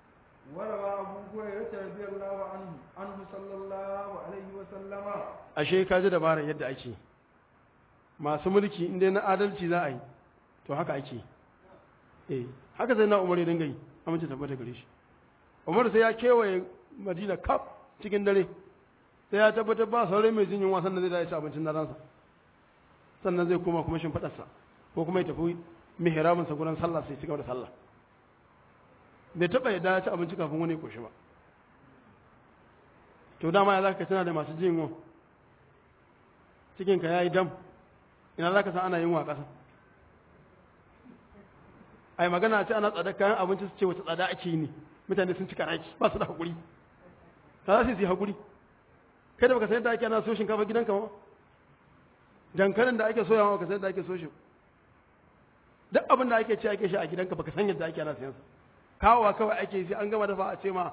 وروى أبو هريرة رضي الله عنه عنه صلى الله عليه وسلم ashe ka ji dabarar yadda ake masu mulki inda na adalci za a yi to haka ake eh haka sai na umar ya dinga yi amince tabbata gare shi umar sai ya kewaye madina kaf cikin dare sai ya tabbatar ba sauran mai jin yunwa sannan zai da ya ci abincin ransa sannan zai koma kuma shimfiɗarsa ko kuma ya tafi mihraminsa gurin sallah sai ci gaba da sallah bai taɓa yadda ya ci abinci kafin wani ya koshi ba to dama ya za ka tana da masu jin yunwa cikinka ya yi dam ina za ka san ana yin wa ƙasa ai magana ce ana tsada kayan abinci su ce wata tsada ake yi ne mutane sun cika raki ba su da haƙuri ta za su yi haƙuri kai da baka san yadda ake ana so shinkafa gidanka ba dankalin da ake soyawa baka san yadda ake so shi duk abin da ake ce ake shi a gidanka baka san yadda ake ana sayansa kawowa kawai ake sai an gama dafa a ce ma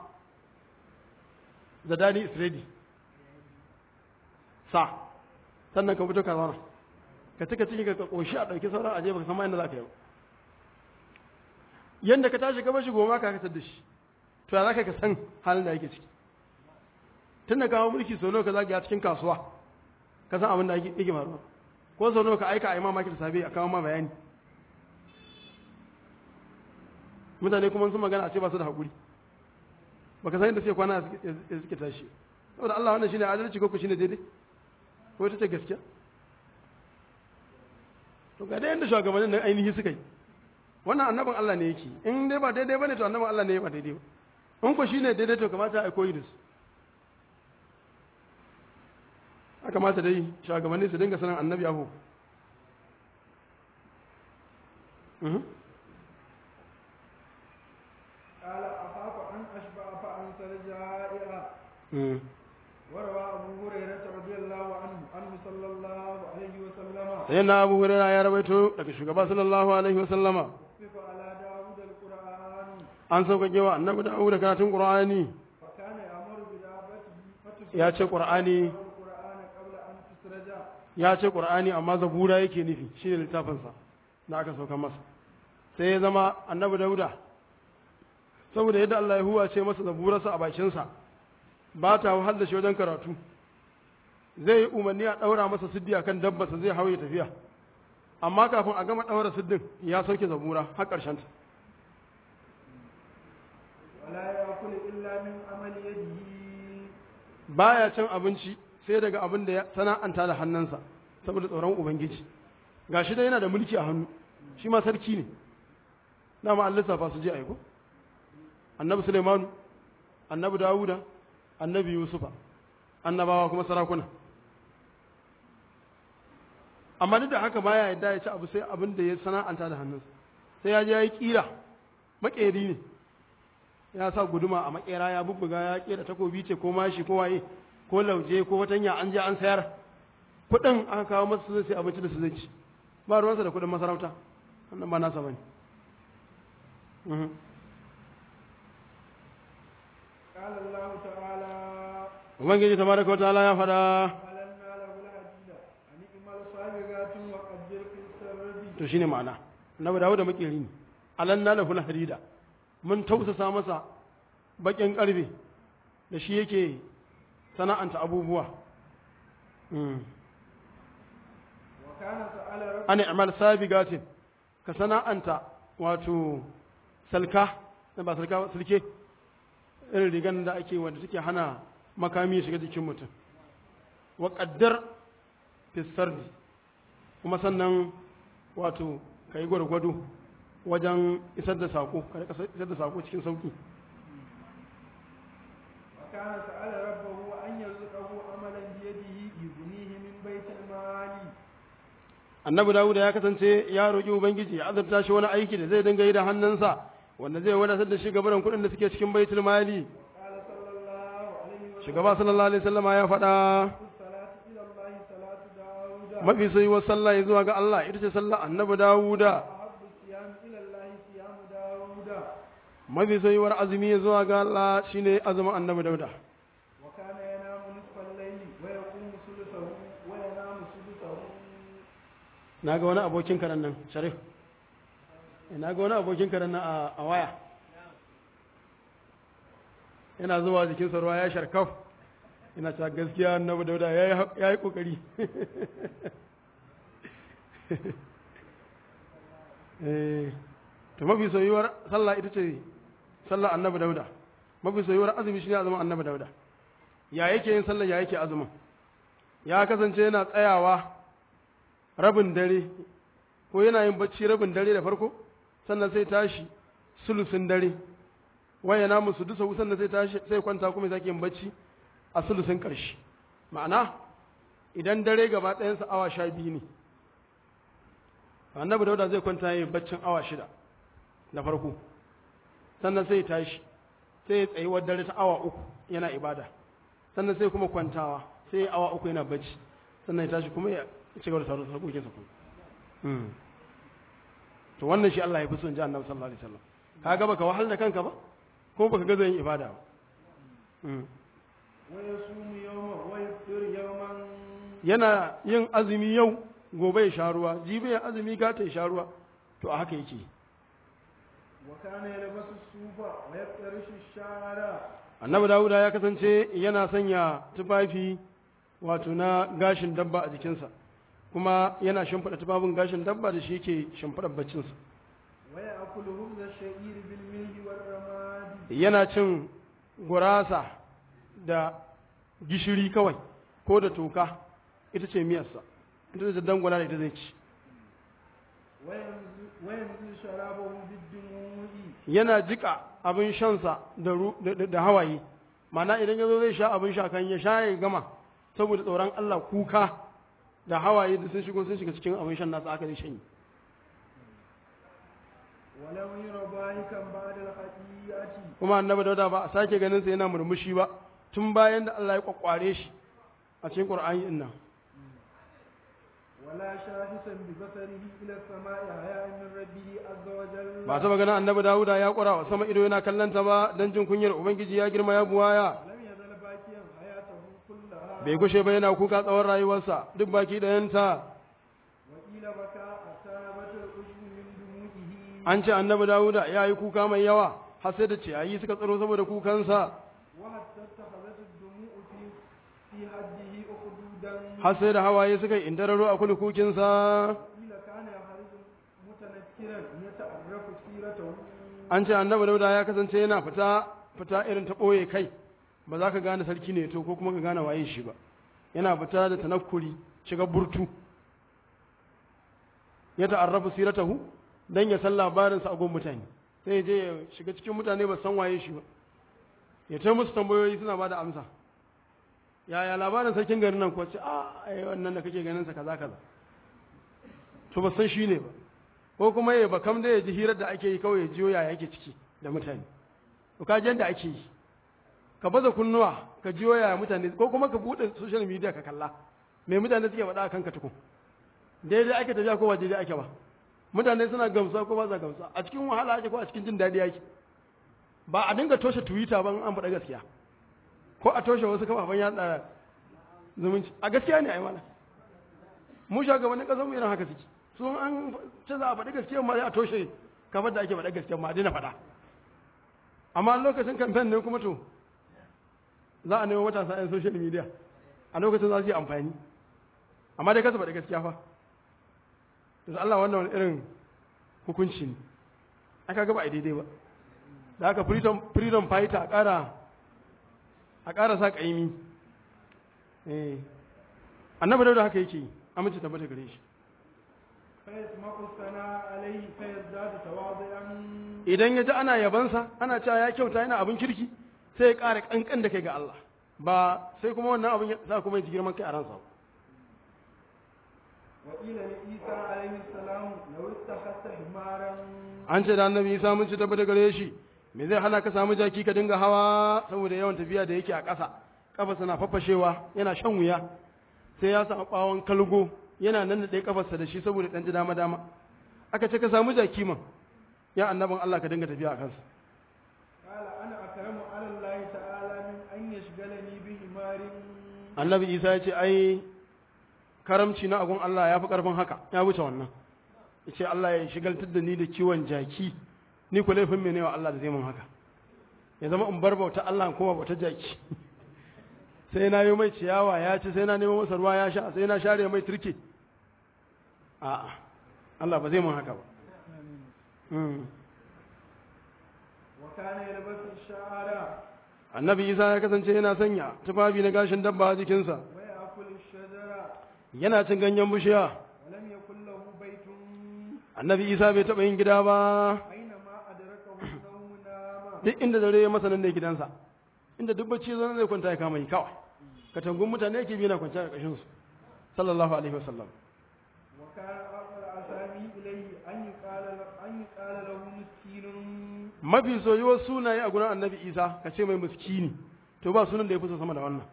zadani is ready sa sannan ka fito ka zauna ka cika ciki ka koshi a ɗauki sauran aje baka san ma inda za ka yi ba yanda ka tashi ka bashi goma ka kasar da shi to ya za ka san halin da yake ciki tun da kawo mulki sau nawa ka zagaya cikin kasuwa ka san abin da yake yake faruwa ko sau nawa ka aika a yi mamaki da safe a kawo ma bayani mutane kuma sun magana a ce ba su da haƙuri baka san yadda suke kwana ya suke tashi saboda Allah wannan shine adalci ko ku shine daidai ko ita ce gaskiya to ga dai yadda shugabannin nan ainihi suka yi wannan annabin Allah ne yake in dai ba daidai bane to annabin Allah ne ba daidai ba in ko shine daidai to kamata a koyi da su a kamata dai shugabanni su dinga sanin annabi abu قال أخاف أن أشبع فأنسى جائعا وروى أبو هريرة رضي الله عنه عنه صلى الله عليه وسلم sai na abu hurera ya rawaito daga shugaba sallallahu alaihi wa sallama وقف على داود القرآن an sauƙaƙe wa annabi da da karatun qur'ani فكان يأمر بدابته فتسرج ya ce qur'ani القرآن قبل أن تسرج ya ce qur'ani amma zabura yake nufi shine littafin sa da aka sauka masa sai ya zama annabi dauda saboda yadda Allah ya huwa ce masa zaburarsa a bakin sa ba ta wahal da shi wajen karatu zai yi umarni a ɗaura masa siddi akan dabbarsa zai hauye tafiya amma kafin a gama ɗaura siddin ya sauke zabura har ƙarshen ta ولا يأكل إلا من عمل يده baya cin abinci sai daga abin da ya sana'anta da hannunsa saboda tsoron ubangiji gashi dai yana da mulki a hannu shi ma sarki ne dama an lissafa su je aiko annabi Sulaimanu annabi Dawuda annabi Yusufa annabawa kuma sarakuna amma duk da haka baya yadda ya ci abu sai abin da ya sana'anta da hannunsa sai ya je ya yi kira makeri ne ya sa guduma a makera ya bubbuga ya kera takobi ce ko mashi ko waye ko lauje ko watanya an je an sayar kuɗin aka kawo masa su zai sai abinci da su zai ci ba ruwansa da kuɗin masarauta wannan ba nasa bane Mhm. قال الله تعالى ubangiji tabaraka wataala ya faɗa ألنا له الحديد أن اعمل سابغات وقدر في السرد to shine ma'ana annabi dawo da makeri ne alanna lahu harida mun tausasa masa bakin karfe da shi yake sana'anta abubuwa Mm. وكان سأل رب ana amal sabigatin ka sana'anta wato salka na ba salka ba, silke irin rigan da ake wanda take hana makami ya shiga jikin mutum wa qaddar fi sardi kuma sannan wato kai gwargwado wajen isar da sako ka rika isar da sako cikin sauki وكان سأل ربه أن يرزقه عملا بيده يغنيه من بيت المال annabi dawuda ya kasance ya roƙi ubangiji ya azurta shi wani aiki da zai dinga yi da hannunsa wanda zai wadatar da shi gabaran kuɗin da suke cikin baitul mali قال صلى الله عليه وسلم shugaba sallallahu alaihi wasallam ya faɗa الصلاة إلى الله صلاة داود mafi sayuwar sallah ya zuwa ga Allah ita ce sallah annabi dawuda أحب الصيام إلى الله صيام داود mafi sayuwar azumi ya zuwa ga Allah shine azumin annabi dauda وكان ينام نصف الليل ويقوم ثلثه وينام ثلثه na ga wani abokin karen nan sharif na ga wani abokin karen nan a- a waya yana zuwa jikinsa ruwa ya sharkaf yana cewa gaskiya annabi dauda ya yi kokari to mafi soyuwar sallah ita ce sallah annabi dauda mafi soyuwar azumi shine azumin annabi dauda ya yake yin sallah ya yake azumin ya kasance yana tsayawa rabin dare ko yana yin bacci rabin dare da farko sannan sai tashi sulusin dare waya na musu dusa sannan sai tashi sai kwanta kuma sake yin bacci a sulusin ƙarshe ma'ana idan dare gaba ɗayansa awa sha biyu ne annabi dauda zai kwanta yin baccin awa shida na farko sannan sai tashi sai ya tsayi dare ta awa uku yana ibada sannan sai kuma kwantawa sai awa uku yana bacci sannan ya tashi kuma ya ci gaba da sauran sarkokinsa kuma to wannan shi Allah ya fi son ji annabi sallallahu alaihi wasallam ka ga baka wahal da kanka ba ko baka ga zan ibada ba yana yin azumi yau gobe ya sha ruwa jibi ya azumi gata ya sha ruwa to a haka yake annabi dawuda ya kasance yana sanya tufafi wato na gashin dabba a jikinsa kuma yana shimfiɗa tufafin gashin dabba da shi yake shimfiɗa baccinsa yana cin gurasa da gishiri kawai ko da toka ita ce miyarsa ita ce dangwala da ita zai ci yana jika abin shansa da hawaye mana idan ya zo zai sha abin sha kan ya sha ya gama saboda tsoron Allah kuka da hawaye da sun shigo sun shiga cikin abin shan nasa aka zai shanyi kuma annabi dauda ba a sake ganin sa yana murmushi ba tun bayan da Allah ya kwakware shi a cikin Qur'ani din nan ولا شاهسا ببصره إلى السماء حياء من ربه عز وجل ba ta magana annabi Dawuda ya kura wa sama ido yana kallanta ba dan jin kunyar ubangiji ya girma ya buwaya لم يزل باكيا حياته كلها bai gushe ba yana kuka tsawon rayuwarsa duk baki ɗayanta وقيل بكى حتى نبت الأجم من دموعه an ce annabi Dawuda ya yi kuka mai yawa har sai da ciyayi suka tsaro saboda kukansa وحتى اتخذت الدموع في في حده أخدودا har sai da hawaye suka yi indararo a kulkukinsa قيل كان يخرج متنكرا يتعرف سيرته an ce annabi Dawuda ya kasance yana fita fita irin ta ɓoye kai ba za ka gane sarki ne to ko kuma ka gane waye shi ba yana fita da tanakkuri shiga burtu ya ta'arrafu siratahu dan ya san labarinsa a gun mutane sai ya je ya shiga cikin mutane ba san waye shi ba ya ta musu tambayoyi suna ba da amsa yaya labarin sarkin garin nan ko ce a ai wannan da kake ganin sa kaza kaza to ba san shi ne ba ko kuma ya bakam da ya ji hirar da ake yi kawai ya jiyo yaya yake ciki da mutane to ka ji yadda ake yi ka baza kunnuwa ka jiyo yaya mutane ko kuma ka bude social media ka kalla me mutane suke faɗa akan ka tukun daidai ake tafiya ko ba daidai ake ba mutane suna gamsuwa ko ba sa gamsuwa a cikin wahala ake ko a cikin jin daɗi ake ba a dinga toshe twitter ban an faɗa gaskiya ko a toshe wasu kafafen yaɗa zumunci a gaskiya ne ai mana mu shugabannin ƙasar mu irin haka suke su an ce za a faɗi gaskiya ma sai a toshe kafar da ake faɗa gaskiya ma a daina faɗa amma lokacin kamfen ne kuma to za a nemo matasa 'yan social media a lokacin za su yi amfani amma dai kasa faɗi gaskiya fa da Allah wannan wani irin hukunci ne aka gaba a daidai ba da haka freedom, freedom fighter a ƙara a ƙara sa ƙaimi eh annabi da haka yake yi amince tabbata gare shi فيسمع الثناء عليه فيزداد تواضعا idan ya ji ana yabansa ana cewa ya kyauta yana abin kirki sai ya ƙara ƙanƙan da kai ga Allah ba sai kuma wannan abin ya sa kuma ya ji girman kai a ransa ba. وقيل لعيسى عليه السلام لو اتخذت حمارا an ce da annabi Isa mun ci tabbata gare shi me zai hana ka samu jaki ka dinga hawa saboda yawan tafiya da yake a ƙasa kafarsa na fafashewa yana shan wuya sai ya samu bawon kalgo yana nan da ɗaya kafarsa da shi saboda ɗan ji dama dama aka ce ka samu jaki man ya annabin Allah ka dinga tafiya a kansa قال انا اكرم على الله تعالى من ان يشغلني بحمار annabi Isa ya ce ai karamci na agun Allah ya fi ƙarfin haka ya wuce wannan ya ce Allah ya shigaltar da ni da kiwon jaki ni ku laifin mene wa Allah da zai mun haka ya zama in bar bauta Allah kuma bauta jaki sai na yi mai ciyawa ya ci sai na nemo masa ruwa ya sha sai na share mai turke a'a Allah ba zai mun haka ba Mm. وكان يلبس الشعر annabi isa ya kasance yana sanya tufafi na gashin dabba a jikinsa ويأكل الشجر yana cin ganyen bishiya ولم يكن له بيت annabi isa bai taɓa yin gida ba أينما أدركه النوم نام duk inda dare ya masa nan ne gidansa inda duk bacci zo zai kwanta ya kama yi kawai katangun mutane yake bi na kwanciya a ƙashin su sallallahu alaihi wasallam وكان أفضل الأسامي إليه أن يقال أن يقال له مسكين mafi soyuwar sunaye a gurin annabi isa ka ce mai miskini to ba sunan da ya fi so sama da wannan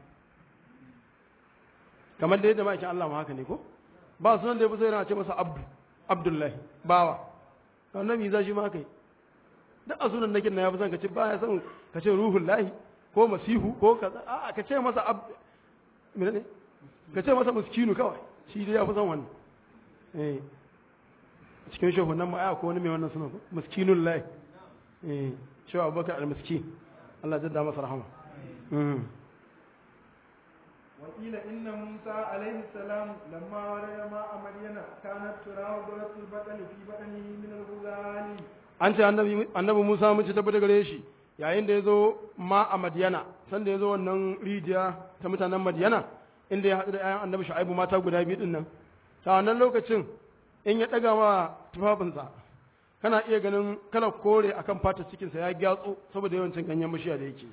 kamar da yadda ma'aikin allah ma haka ne ko ba sunan da ya fi so yana ce masa abdu abdullahi bawa annabi isa shi ma haka yi duk a sunan nakin na ya fi son ka ce ba ya son ka ce ruhun lahi ko masihu ko kaza a'a ka ce masa abdu ne ka ce masa miskinu kawai shi dai ya fi son wannan eh cikin shehunan ma ko wani mai wannan sunan ko miskinun lahi eh shi abubakar al-miskin Allah jadda masa rahama Mm. وقيل إن موسى عليه السلام لما ورد ماء مدين كانت تراه ضرة البطل في بطنه من الغزال an ce annabi annabi Musa mun ci tabbata gare shi yayin da ya zo ma a Madiyana san da ya zo wannan rijiya ta mutanen Madiyana inda ya haɗu da ayan annabi Shu'aibu mata guda biyu din nan ta wannan lokacin in ya ɗaga ma tufafinsa kana iya ganin kala kore akan fatar cikinsa ya gyatso saboda yawancin ganyen bishiya da yake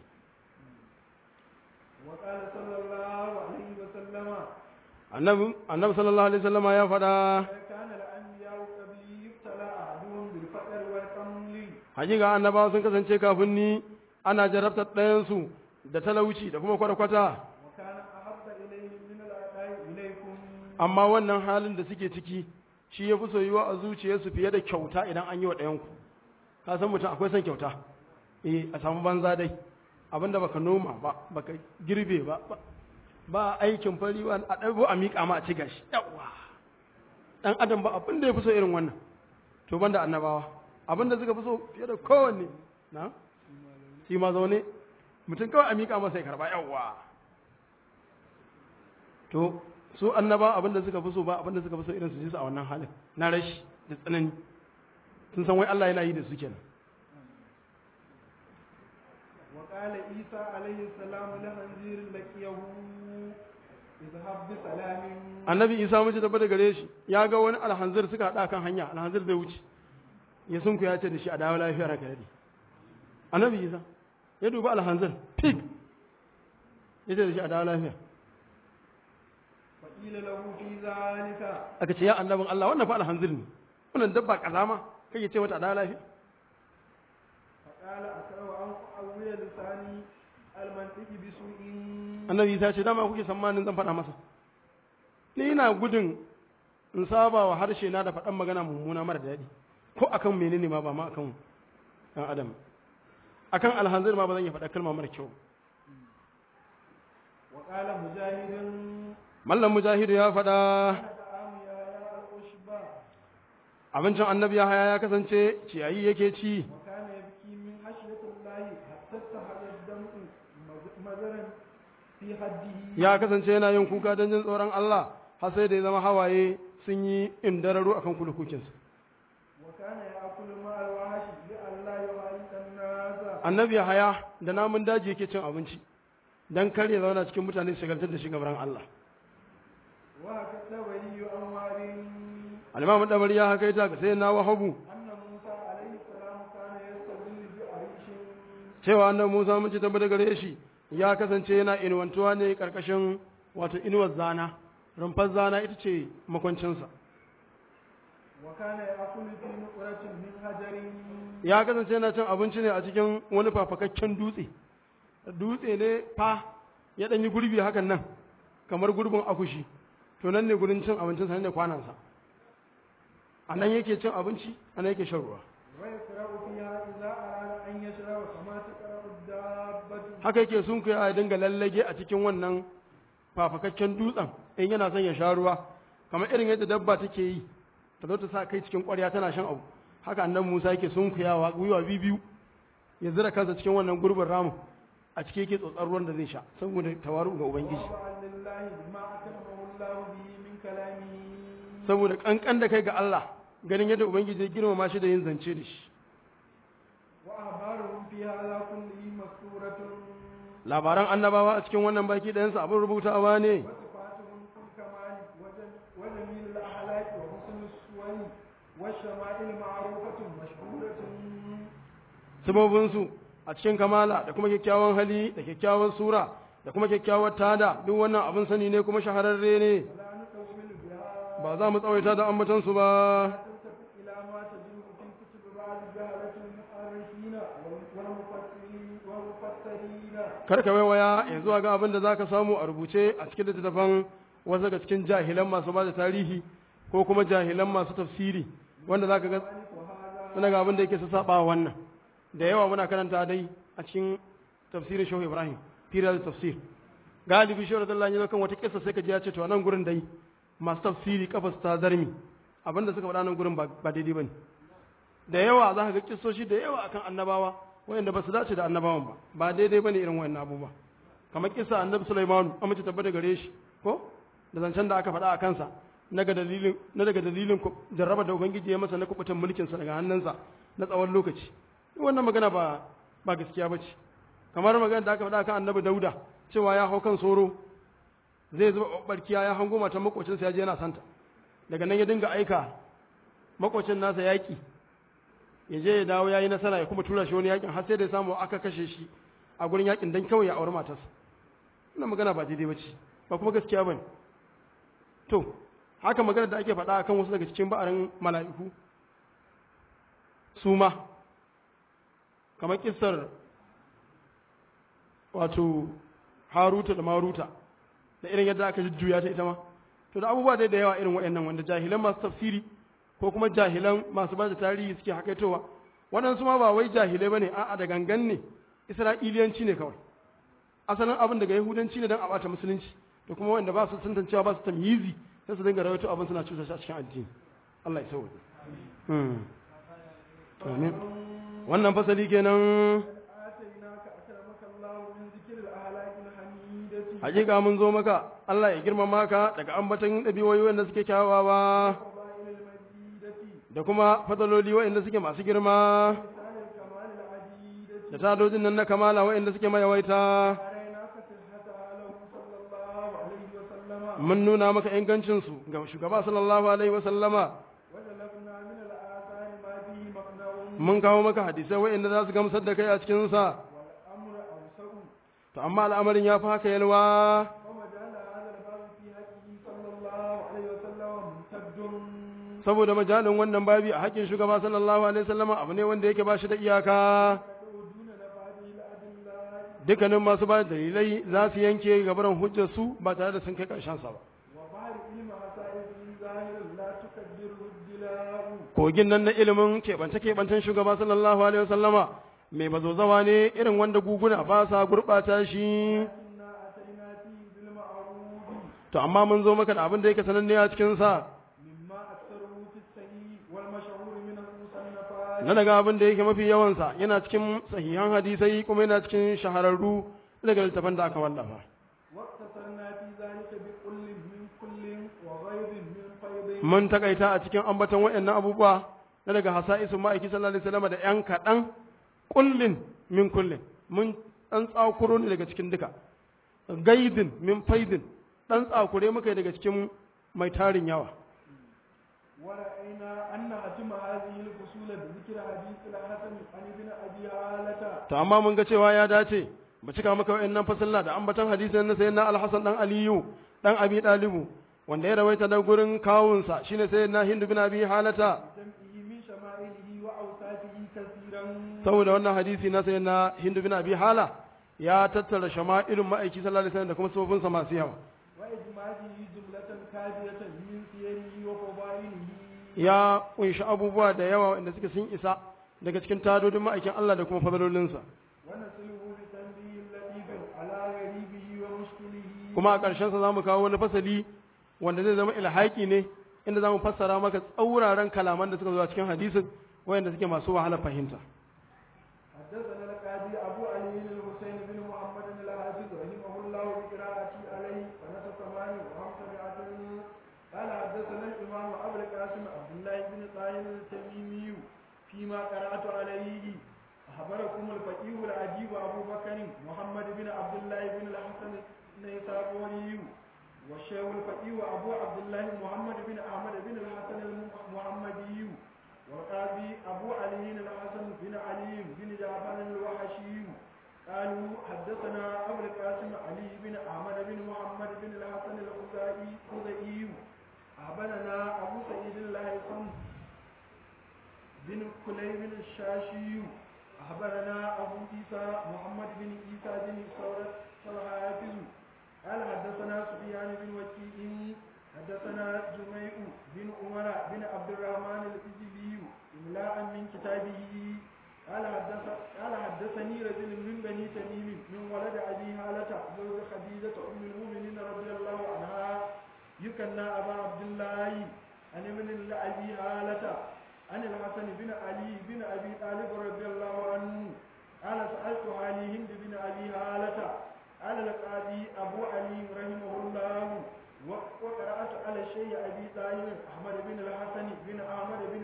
وقال صلى الله عليه وسلم annabi annabi sallallahu alaihi wasallama ya faɗa كان الأنبياء قبلي يبتلى أحدهم بالفقر والقمل hakika annabawa sun kasance kafin ni ana jarabtar ɗayansu da talauci da kuma kwata-kwata وكان أحب إليهم من الأعداء إليكم amma wannan halin da suke ciki shi ya fi soyuwa a zuciyarsu fiye da kyauta idan an yi wa ɗayanku ka san mutum akwai son kyauta eh a samu banza dai abinda baka noma ba baka girbe ba ba- ba aikin fari ba a ɗago a miƙa ma a ci gashi yawa ɗan adam ba abin da ya fi so irin wannan to banda annabawa abin da suka fi so fiye da kowanne na shi ma zaune mutum kawai a miƙa masa ya karɓa yawa to su annaba abin da suka fi so ba abin da suka fi so irin su ji su a wannan halin na rashi da tsanani sun san wai Allah yana yi da su kenan وقال عيسى عليه السلام لخنزير لقيه اذهب بسلام annabi isa mace tabbata da gare shi ya ga wani alhanzir suka haɗa kan hanya alhanzir zai wuce ya sunku ya ce da shi a dawo lafiyar haka yadda annabi isa ya dubi alhanzir pig ya ce da shi a dawo lafiya فقيل له في ذلك aka ce ya annabin Allah wannan fa alhanzir ne wannan dabba kazama kake ce mata a dawo lafiya فقال أكره أن أعوي لساني المنطق بسوء annabi isa ce dama kuke tsammanin zan faɗa masa ni ina gudun in saba wa harshe na da faɗan magana mummuna mara daɗi ko akan menene ma ba ma akan ɗan adam akan alhanzir ma ba zan iya faɗa kalma mara kyau وقال مجاهد mallam mujahidu ya faɗa أنا طعام يا يا الأشبع abincin annabi ya haya ya kasance ciyayi yake ci وكان يبكي من خشية الله حتى استحل الدمع مز- مزرا في حده ya kasance yana yin kuka don jin tsoron Allah har sai da ya zama hawaye sun yi indararu akan kulukukinsa وكان يأكل مع الوحش لئلا يهالك الناس annabi ya haya da namun daji yake cin abinci don kar ya zauna cikin mutane su shagaltar da shi gabaran Allah وهكذا ولي أنوار alimamu dabari ya haka ita ga sai na wahabu أن موسى عليه السلام كان يستظل بعريش cewa annabi Musa mun ci tabbata gare shi ya kasance yana inuwantuwa ne karkashin wato inuwar zana rumfar zana ita ce makwancinsa وكان يأكل في نقرة من حجر ya kasance yana cin abinci ne a cikin wani fafakakken dutse dutse ne fa ya ɗanyi gurbi hakan nan kamar gurbin akushi to nan ne gurin cin abincinsa nan ne kwanansa a nan yake cin abinci a nan yake shan ruwa ويقرأ فيها إذا أراد أن يشرب كما تقرأ الدابة haka yake sun ya dinga lallage a cikin wannan fafakakken dutsen in yana son ya sha ruwa kamar irin yadda dabba take yi ta zo ta sa kai cikin ƙwarya tana shan abu haka annabi Musa yake sunkuyawa gwiwa biyu ya zira kansa cikin wannan gurbin ramu a ciki yake tsotsar ruwan da zai sha saboda tawaru ga ubangiji وطبعا لله بما أكرمه الله به من كلامه saboda kankan da kai ga Allah ganin yadda ubangiji ya girmama shi da yin zance da shi وأخبارهم في هذا كله مسطورة labaran annabawa a cikin wannan baki ɗayansa abin rubutawa ne وصفاتهم في الكمال وجم- وجميل الأخلاق وحسن السور والشمائل معروفة مشهورة sabobinsu a cikin kamala da kuma kyakkyawan hali da kyakkyawan sura da kuma kyakkyawar tada duk wannan abin sani ne kuma shahararre ne ولا نطول بها ba za mu tsawaita da ambatansu ba تلتفت إلى ما تجده في كتب بعض جهلة المؤرخين والمفسرين والمفسرين kar ka waiwaya ya zuwa ga abin da za ka samu a rubuce a cikin littattafan wasu daga cikin jahilan masu ba da tarihi ko kuma jahilan masu tafsiri wanda za ka ga suna ga abin da yake su saba wa wannan da yawa muna karanta dai a cikin tafsirin shehu ibrahim firar da tafsir galibi shehu radallahu anhu kan wata kissa sai ka ji ya ce to a nan gurin dai masu tafsiri kafa su ta zarmi abinda suka faɗa nan gurin ba ba daidai bane da yawa za ka ga kissoshi da yawa akan annabawa wayanda ba su dace da annabawan ba ba daidai bane irin wayannan abubuwa kamar kissa annabi Sulaiman an mace tabbata gare shi ko da zancen da aka faɗa a kansa na ga dalilin na daga dalilin ku- jarraba da ubangiji ya masa na kubutan mulkin sa daga hannunsa na tsawon lokaci wannan magana ba ba gaskiya bace kamar magana da aka faɗa kan annabi Dauda cewa ya hau kan soro zai zuba barkiya ya hango matan makocinsa ya je yana santa daga nan ya dinga aika makocin nasa yaƙi ya je ya dawo ya yi nasara ya kuma tura shi wani yakin har sai da ya samu aka kashe shi a gurin yakin don kawai ya auri matarsa wannan magana ba daidai ba ce ba kuma gaskiya ba ne to haka magana da ake faɗa akan wasu daga cikin ba'arin mala'iku su ma kamar kissar wato haruta da maruta da irin yadda aka jujjuya ta ita ma to da abubuwa dai da yawa irin waɗannan wanda jahilan masu tafsiri ko kuma jahilan masu ba da tarihi suke hakaitowa waɗansu ma ba wai jahilai ba ne a'a da gangan ne isra'iliyanci ne kawai asalin abin daga yahudanci ne don a bata musulunci da kuma wanda ba su tantancewa ba su tamyizi sai su dinga rawaito abin suna cusa shi a cikin addini Allah ya sauke amin wannan fasali kenan آتيناك أكرمك الله من ذكر الأهلاك الحميدة hakika mun zo maka Allah ya girmama ka daga ambaton ɗabi'o'i wanda suke kyawawa وفضائل المجيدة da kuma fadaloli waɗanda suke masu girma لسان الكمال العديدة da tadojin nan na kamala waɗanda suke mayawaita أريناك صحتها له صلى الله عليه وسلم mun nuna maka ingancinsu ga shugaba sallallahu alaihi wa sallama وجلبنا من الآثار ما فيه مقنع mun kawo maka hadisai waɗanda za su gamsar da kai a cikinsa والأمر أوسع to amma al'amarin ya fi haka yalwa ومجال هذا الباب في حقه صلى الله عليه وسلم ممتد saboda majalin wannan babi a haƙƙin shugaba sallallahu alaihi wa sallama abu ne wanda yake ba shi da iyaka دون نفاذه الأدلة dukkanin masu ba da dalilai za su yanke gabaran hujjar su ba tare da sun kai ƙarshen sa ba وبحر علم مسائله ظاهر لا تقدره الدلاء kogin nan na ilimin keɓance-keɓancen shugaba sallallahu alaihi wasallama mai bazozawa ne irin wanda guguna ba sa gurɓata shi إنا أتينا فيه بالمعروف to amma mun zo maka da abin da yake sananne a cikinsa مما أكثره في الصحيح والمشهور من المصنفات na daga abin da yake mafi yawansa yana cikin sahihan hadisai kuma yana cikin shahararru daga littafan da aka wallafa واقتصرنا في ذلك بكل من كل وغير من فيض mun takaita a cikin ambaton waɗannan abubuwa na daga hasa'isun ma'aiki sallallahu alaihi wasallam da ƴan kaɗan kullin min kullin mun ɗan tsakuro ne daga cikin duka gaidin min faidin ɗan tsakure muka yi daga cikin mai tarin yawa ورأينا أن أتم هذه الفصول بذكر حديث الحسن عن ابن أبي هالة to amma mun ga cewa ya dace mu cika maka wayannan fasalla da ambaton hadisin na sayyidina al-Hasan dan Aliyu dan Abi Dalibu wanda ya rawaita da gurin kawunsa shine sayyidina Hindu bin Abi Halata جمعه من شمائله وأوصافه كثيرا saboda wannan hadisi na sayyidina Hindu bin Abi Hala ya tattara shama'ilun ma'aiki sallallahu alaihi wasallam da kuma sufofinsa masu yawa وإجماله جملة كافية من سيره وفضائله ya kunshi abubuwa da yawa wanda suke sun isa daga cikin tadodin ma'aikin Allah da kuma fadalolinsa ونسله بتنبيه لطيف على غريبه ومشكله kuma a ƙarshensa za mu kawo wani fasali wanda zai zama ilhaki ne inda za mu fassara maka tsauraran kalaman da suka zo a cikin hadisin wayanda suke masu wahala fahimta حدثنا القاضي أبو علي الحسين بن محمد الحافظ رحمه الله بقراءتي عليه سنة ثمان وخمسمائة قال حدثنا الإمام أبو القاسم عبد الله بن طاهر التميمي فيما قرأت عليه أخبركم الفقيه العجيب أبو بكر محمد بن عبد الله بن الحسن النيسابوري والشيخ الفقيه أبو عبد الله محمد بن أحمد بن الحسن المحمدي والقاضي أبو علي الحسن بن علي بن جعفر الوحشي قالوا حدثنا أبو القاسم علي بن أحمد بن محمد بن الحسن الخزائي خزائي أخبرنا أبو سعيد الهيثم بن كليب الشاشي أخبرنا أبو عيسى محمد بن عيسى بن ثورة الحافظ قال حدثنا سفيان بن وكيع حدثنا جميع بن عمر بن عبد الرحمن الإجلي إملاء من كتابه قال حدث قال حدثني رجل من بني تميم من ولد أبي هالة زوج خديجة أم المؤمنين رضي الله عنها يكنى أبا عبد الله عن ابن لأبي هالة عن الحسن بن علي بن أبي طالب رضي الله عنه قال سألت علي هند بن أبي هالة قال القاضي أبو علي رحمه الله وقرأت على الشيء أبي طاهر أحمد بن الحسن بن أحمد بن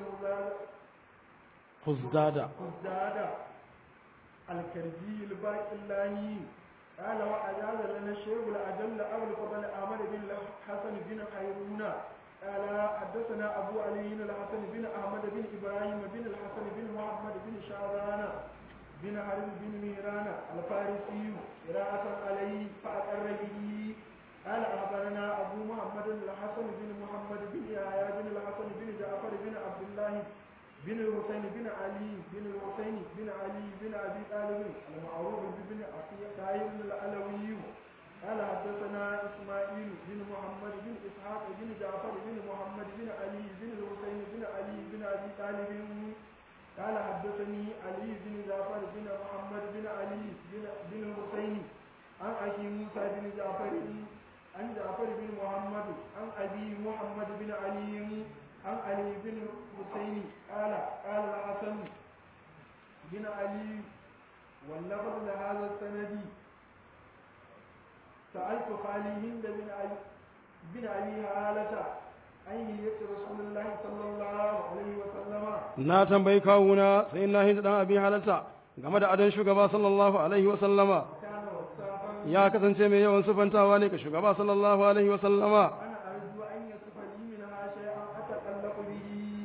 خزدادة خزدادة الكرزي الباقلاني قال وأجاز لنا الشيخ الأجل أبو الفضل أحمد بن الحسن بن خيرون قال حدثنا أبو علي الحسن بن أحمد بن إبراهيم بن الحسن بن محمد بن شعبان بن حرب بن ميران الفارسي قراءة عليه فأقر به قال أخبرنا أبو محمد الحسن بن محمد بن يحيى بن الحسن بن جعفر بن عبد الله بن الحسين بن علي بن الحسين بن علي بن أبي طالب المعروف بن أخي طاهر العلوي قال حدثنا إسماعيل بن محمد بن إسحاق بن جعفر بن محمد بن علي بن الحسين بن علي بن أبي طالب قال حدثني علي بن جعفر بن محمد بن علي بن بن الحسين عن أخي موسى بن جعفر عن جعفر بن محمد عن أبي محمد بن علي عن علي بن الحسين قال قال الحسن بن علي واللفظ لهذا السند سألت خالي هند بن علي بن علي هالة أين رسول الله صلى الله عليه وسلم na tambayi kawuna sai na hinda dan abin halarta game da adon shugaba sallallahu alaihi wa sallama كان وصافا ya kasance mai yawan sufantawa ne ga shugaba sallallahu alaihi wa sallama أنا أرجو أن يصف لي منها شيئا أتقلق به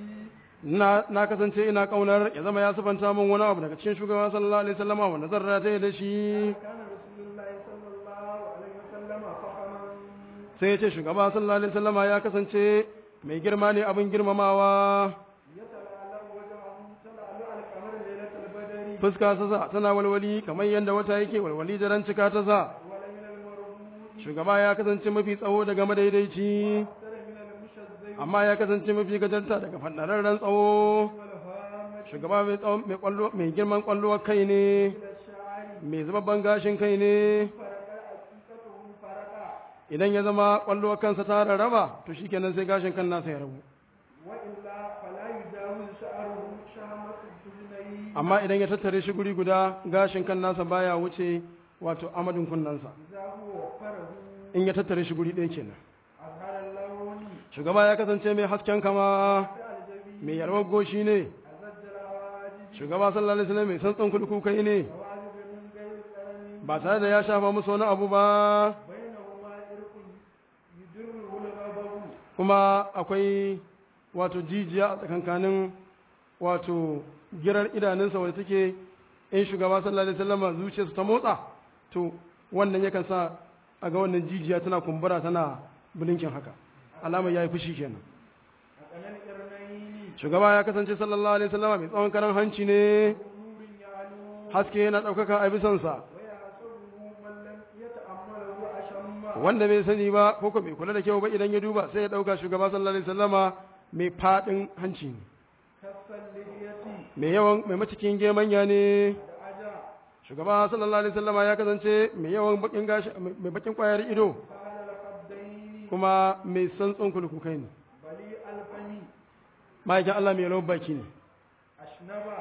na na kasance ina kaunar ya zama ya sufanta min wani abu daga cikin shugaba sallallahu alaihi wa sallama wanda zan rataye da shi كان رسول الله صلى الله عليه وسلم فخما sai ya ce shugaba sallallahu alaihi wa sallama ya kasance mai girma ne abin girmamawa يتلألأ وجهه تلألؤ القمر ليلة البدر fuska ta sa tana walwali kamar yadda wata yake walwali da ran cika ta sa ولمن المربوط shugaba ya kasance mafi tsawo daga madaidaici أكثر من المشذب amma ya kasance mafi gajarta daga fadararren tsawo والهامة shugaba mai tsawon mai kwallo mai girman kwallowar kai ne إلى الشعر mai zababban gashin kai ne فرق عقيقته فرقا idan ya zama kwallowar kansa ta rarraba to shikenan sai gashin kan nasa ya rabu وإلا فلا يجاوز شعره شهمة الدهنين amma idan ya tattare shi guri guda gashin kan nasa baya wuce wato amadin kunnansa إذا هو وفره in ya tattare shi guri ɗaya kenan أظهر اللون shugaba ya kasance mai hasken kama الجبين mai yarwar goshi ne أزج العواجب shugaba sallallahu alaihi wasallam mai santsan kulkukai ne عواجب من غير قلم ba tare da ya shafa musu wani abu ba بينهما إرق يدره الغضب kuma akwai wato jijiya a tsakankanin wato girar idanunsa wadda take in shugaba sallallahu alaihi wasallam zuciyarsa ta motsa to wannan yakan sa a ga wannan jijiya tana kumbura tana bulinkin haka alamar yayi fushi kenan أقل القرنين shugaba ya kasance sallallahu alaihi wasallam mai tsawon karan hanci ne نور يعلو haske yana ɗaukaka a bisansa ويحسبه من لم يتأمله أشم wanda bai sani ba ko ko bai kula da kyau ba idan ya duba sai ya ɗauka shugaba sallallahu alaihi wasallama mai faɗin hanci ne كف اللحية mai yawan mai macikin gemanya ne الأجا shugaba sallallahu alaihi wasallama ya kasance mai yawan bakin gashi mai bakin kwayar ido فعل الخدين kuma mai santsin kulkukai ne بلي الفم ma'aikin Allah mai rawar baki ne أشنب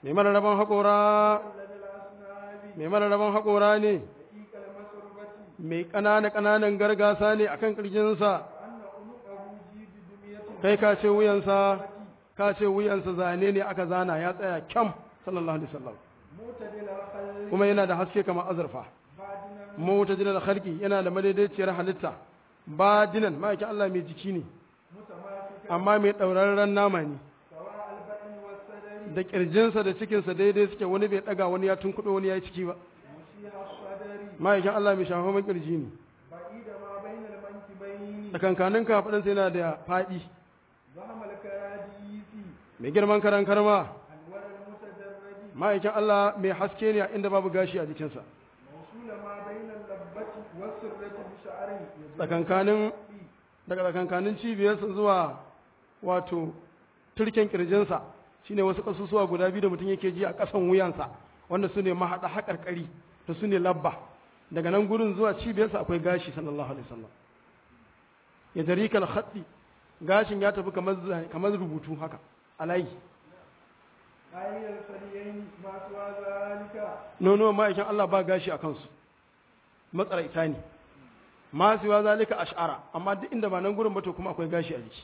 mai mararraban haƙora الذي الأسناب mai mararraban haƙora ne دقيق المسربة mai ƙanana ƙananan gargasa ne akan ƙirjinsa أن عنقه جيد دمية kai ka ce wuyansa ka ce wuyansa zane ne aka zana ya tsaya kyam sallallahu alaihi wasallam معتدل الخلق kuma yana da haske kamar azurfa بادنا mutajidal khalqi yana da madaidaiciyar halitta badinan ma'aikin Allah mai jiki ne متماسكا amma mai ɗaurarren nama ne سواء البطن والصدر da ƙirjinsa da cikinsa daidai suke wani bai ɗaga wani ya tunkuɗo wani ya yi ciki ba مشيح الصدر ma'aikin Allah mai shafa ƙirji ne بعيد ما بين المنكبين tsakankanin kafaɗinsa yana da faɗi زهم الكراديس mai girman karan karma أنور المتدرج ma'aikin Allah mai haske ne a inda babu gashi a jikinsa موصول ما بين اللبة والسرة بشعر يدل tsakankanin daga tsakankanin cibiyarsa zuwa wato turken kirjinsa shine wasu kasusuwa guda biyu da mutum yake ji a ƙasan wuyansa wanda su ne mahaɗa haƙarƙari da su ne labba daga nan gurin zuwa cibiyarsa akwai gashi sallallahu alaihi wasallam ya jari kal khatti gashin ya tafi kamar za- kamar rubutu haka a layi آية الفريين ما سوى ذلك nono ma'aikin Allah ba gashi a kansu matsaraita ne ma siwa zalika ash'ara amma duk inda ba nan gurin ba to kuma akwai gashi a jiki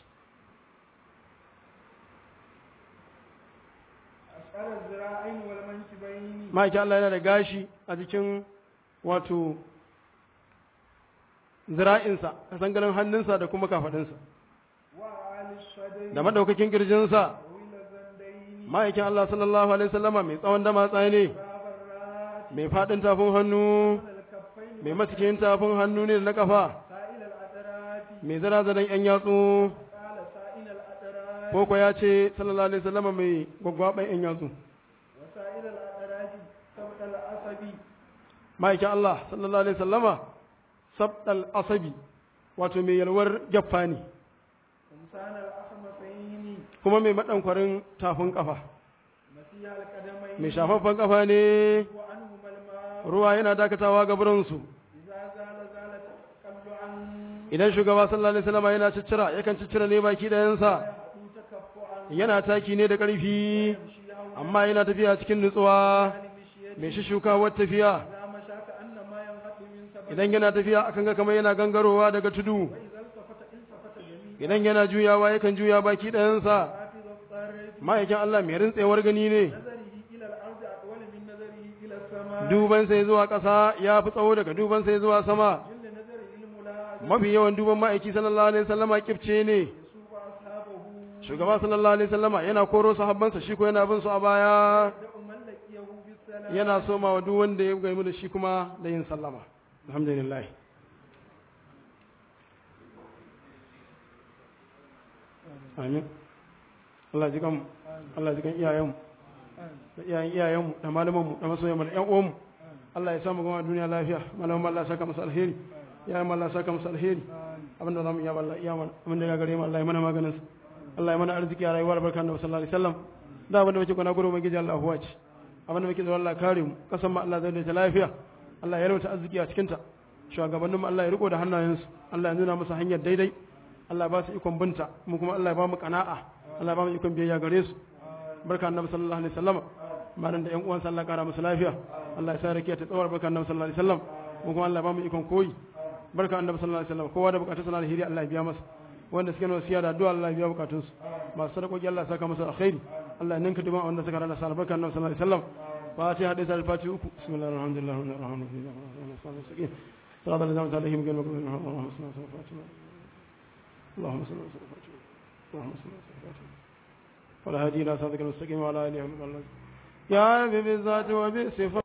أشعر الذراعين والمنكبين ma'aikin Allah yana da gashi a jikin wato zira'insa a sangalin hannunsa da kuma kafaɗinsa وأعلى الصدر da madaukakin kirjinsa طويل الزندين ma'aikin Allah sallallahu alaihi wasallama mai tsawon damatsa ne باب الراس mai faɗin tafin hannu على الكفين mai masikin tafin hannu ne da na kafa سائل الأطراف mai zarazaran yan yatsu قال سائل الأطراف ko ko ya ce sallallahu alaihi wasallama mai gwaggwaɓan yan yatsu وسائل الأطراف سبط العصبي ma'aikin Allah sallallahu alaihi wasallama sabdal asabi wato mai yalwar gyaffa ne إنسان الأخمصين kuma mai maɗankwarin tafin kafa مسيح القدمين mai shafaffen kafa ne وعنهما الماء ruwa yana dakatawa ga burinsu إذا زال زال تقلعا idan shugaba sallallahu alaihi wasallam yana ciccira yakan ciccira ne baki ɗayansa يحدو تكفعا yana taki ne da ƙarfi يمشي هونا amma yana tafiya cikin nutsuwa عن مشيته mai shishukawar tafiya إذا مشى كأنما ينهض من سبب idan yana tafiya akan ga kamar yana gangarowa daga tudu وإذا التفت التفت جميعا idan yana juyawa yakan juya baki ɗayansa حافظ الطرف ma'aikin Allah mai rintsewar gani ne نظره إلى الأرض أطول من نظره إلى السماء duban sai zuwa ƙasa ya fi tsawo daga duban sai zuwa sama جل نظره الملاحظ mafi yawan duban ma'aiki sallallahu alaihi wasallama kifce ne يسوق أصحابه shugaba sallallahu alaihi wasallama yana koro sahabbansa shi ko yana bin su a baya يبدأ من لقيه بالسلام yana soma wa duk wanda ya gaimu da shi kuma da yin sallama alhamdulillah amin Allah ji kan Allah ji kan iyayenmu da iyayen iyayenmu da malamanmu da masoyanmu da ƴan uwanmu Allah ya samu gama duniya lafiya malaman Allah ya saka musu alheri iyayen Allah ya saka musu alheri abinda zamu iya Allah iya mana abinda ya gare mu Allah ya mana maganin sa Allah ya mana arziki a rayuwar barkan da sallallahu alaihi wasallam da abinda muke kwana gurin ubangiji Allah huwa ce abinda muke zuwa Allah kare mu kasan mu Allah zai da lafiya Allah ya rauta arziki a cikin ta shugabannin mu Allah ya riko da hannayensu Allah ya nuna musu hanyar daidai Allah ya ba su ikon binta mu kuma Allah ya ba mu kana'a Allah ya ba mu ikon biyayya gare su barka annabi sallallahu alaihi wasallam malam da ƴan uwan Allah kara musu lafiya Allah ya sa rakiya ta tsawar barka annabi sallallahu alaihi wasallam mu kuma Allah ya ba mu ikon koyi barka annabi sallallahu alaihi wasallam kowa da bukatun sa na alheri Allah ya biya masa wanda suke nawa siya da addu'a Allah ya biya bukatun su masu sadakoki Allah ya saka musu alkhairi Allah ya ninka duban wanda suka rana sa barka annabi sallallahu alaihi wasallam fatiha hadisi al-fatiha uku bismillahir rahmanir rahim rahmanir rahim صراط الذين أنعمت عليهم غير المغضوب عليهم ولا الضالين اللهم صل وسلم على فاتحة اللهم صل وسلم على فاتحة ولا هدي إلى صراطك المستقيم وعلى آله وصحبه يا رب بالذات وبالصفات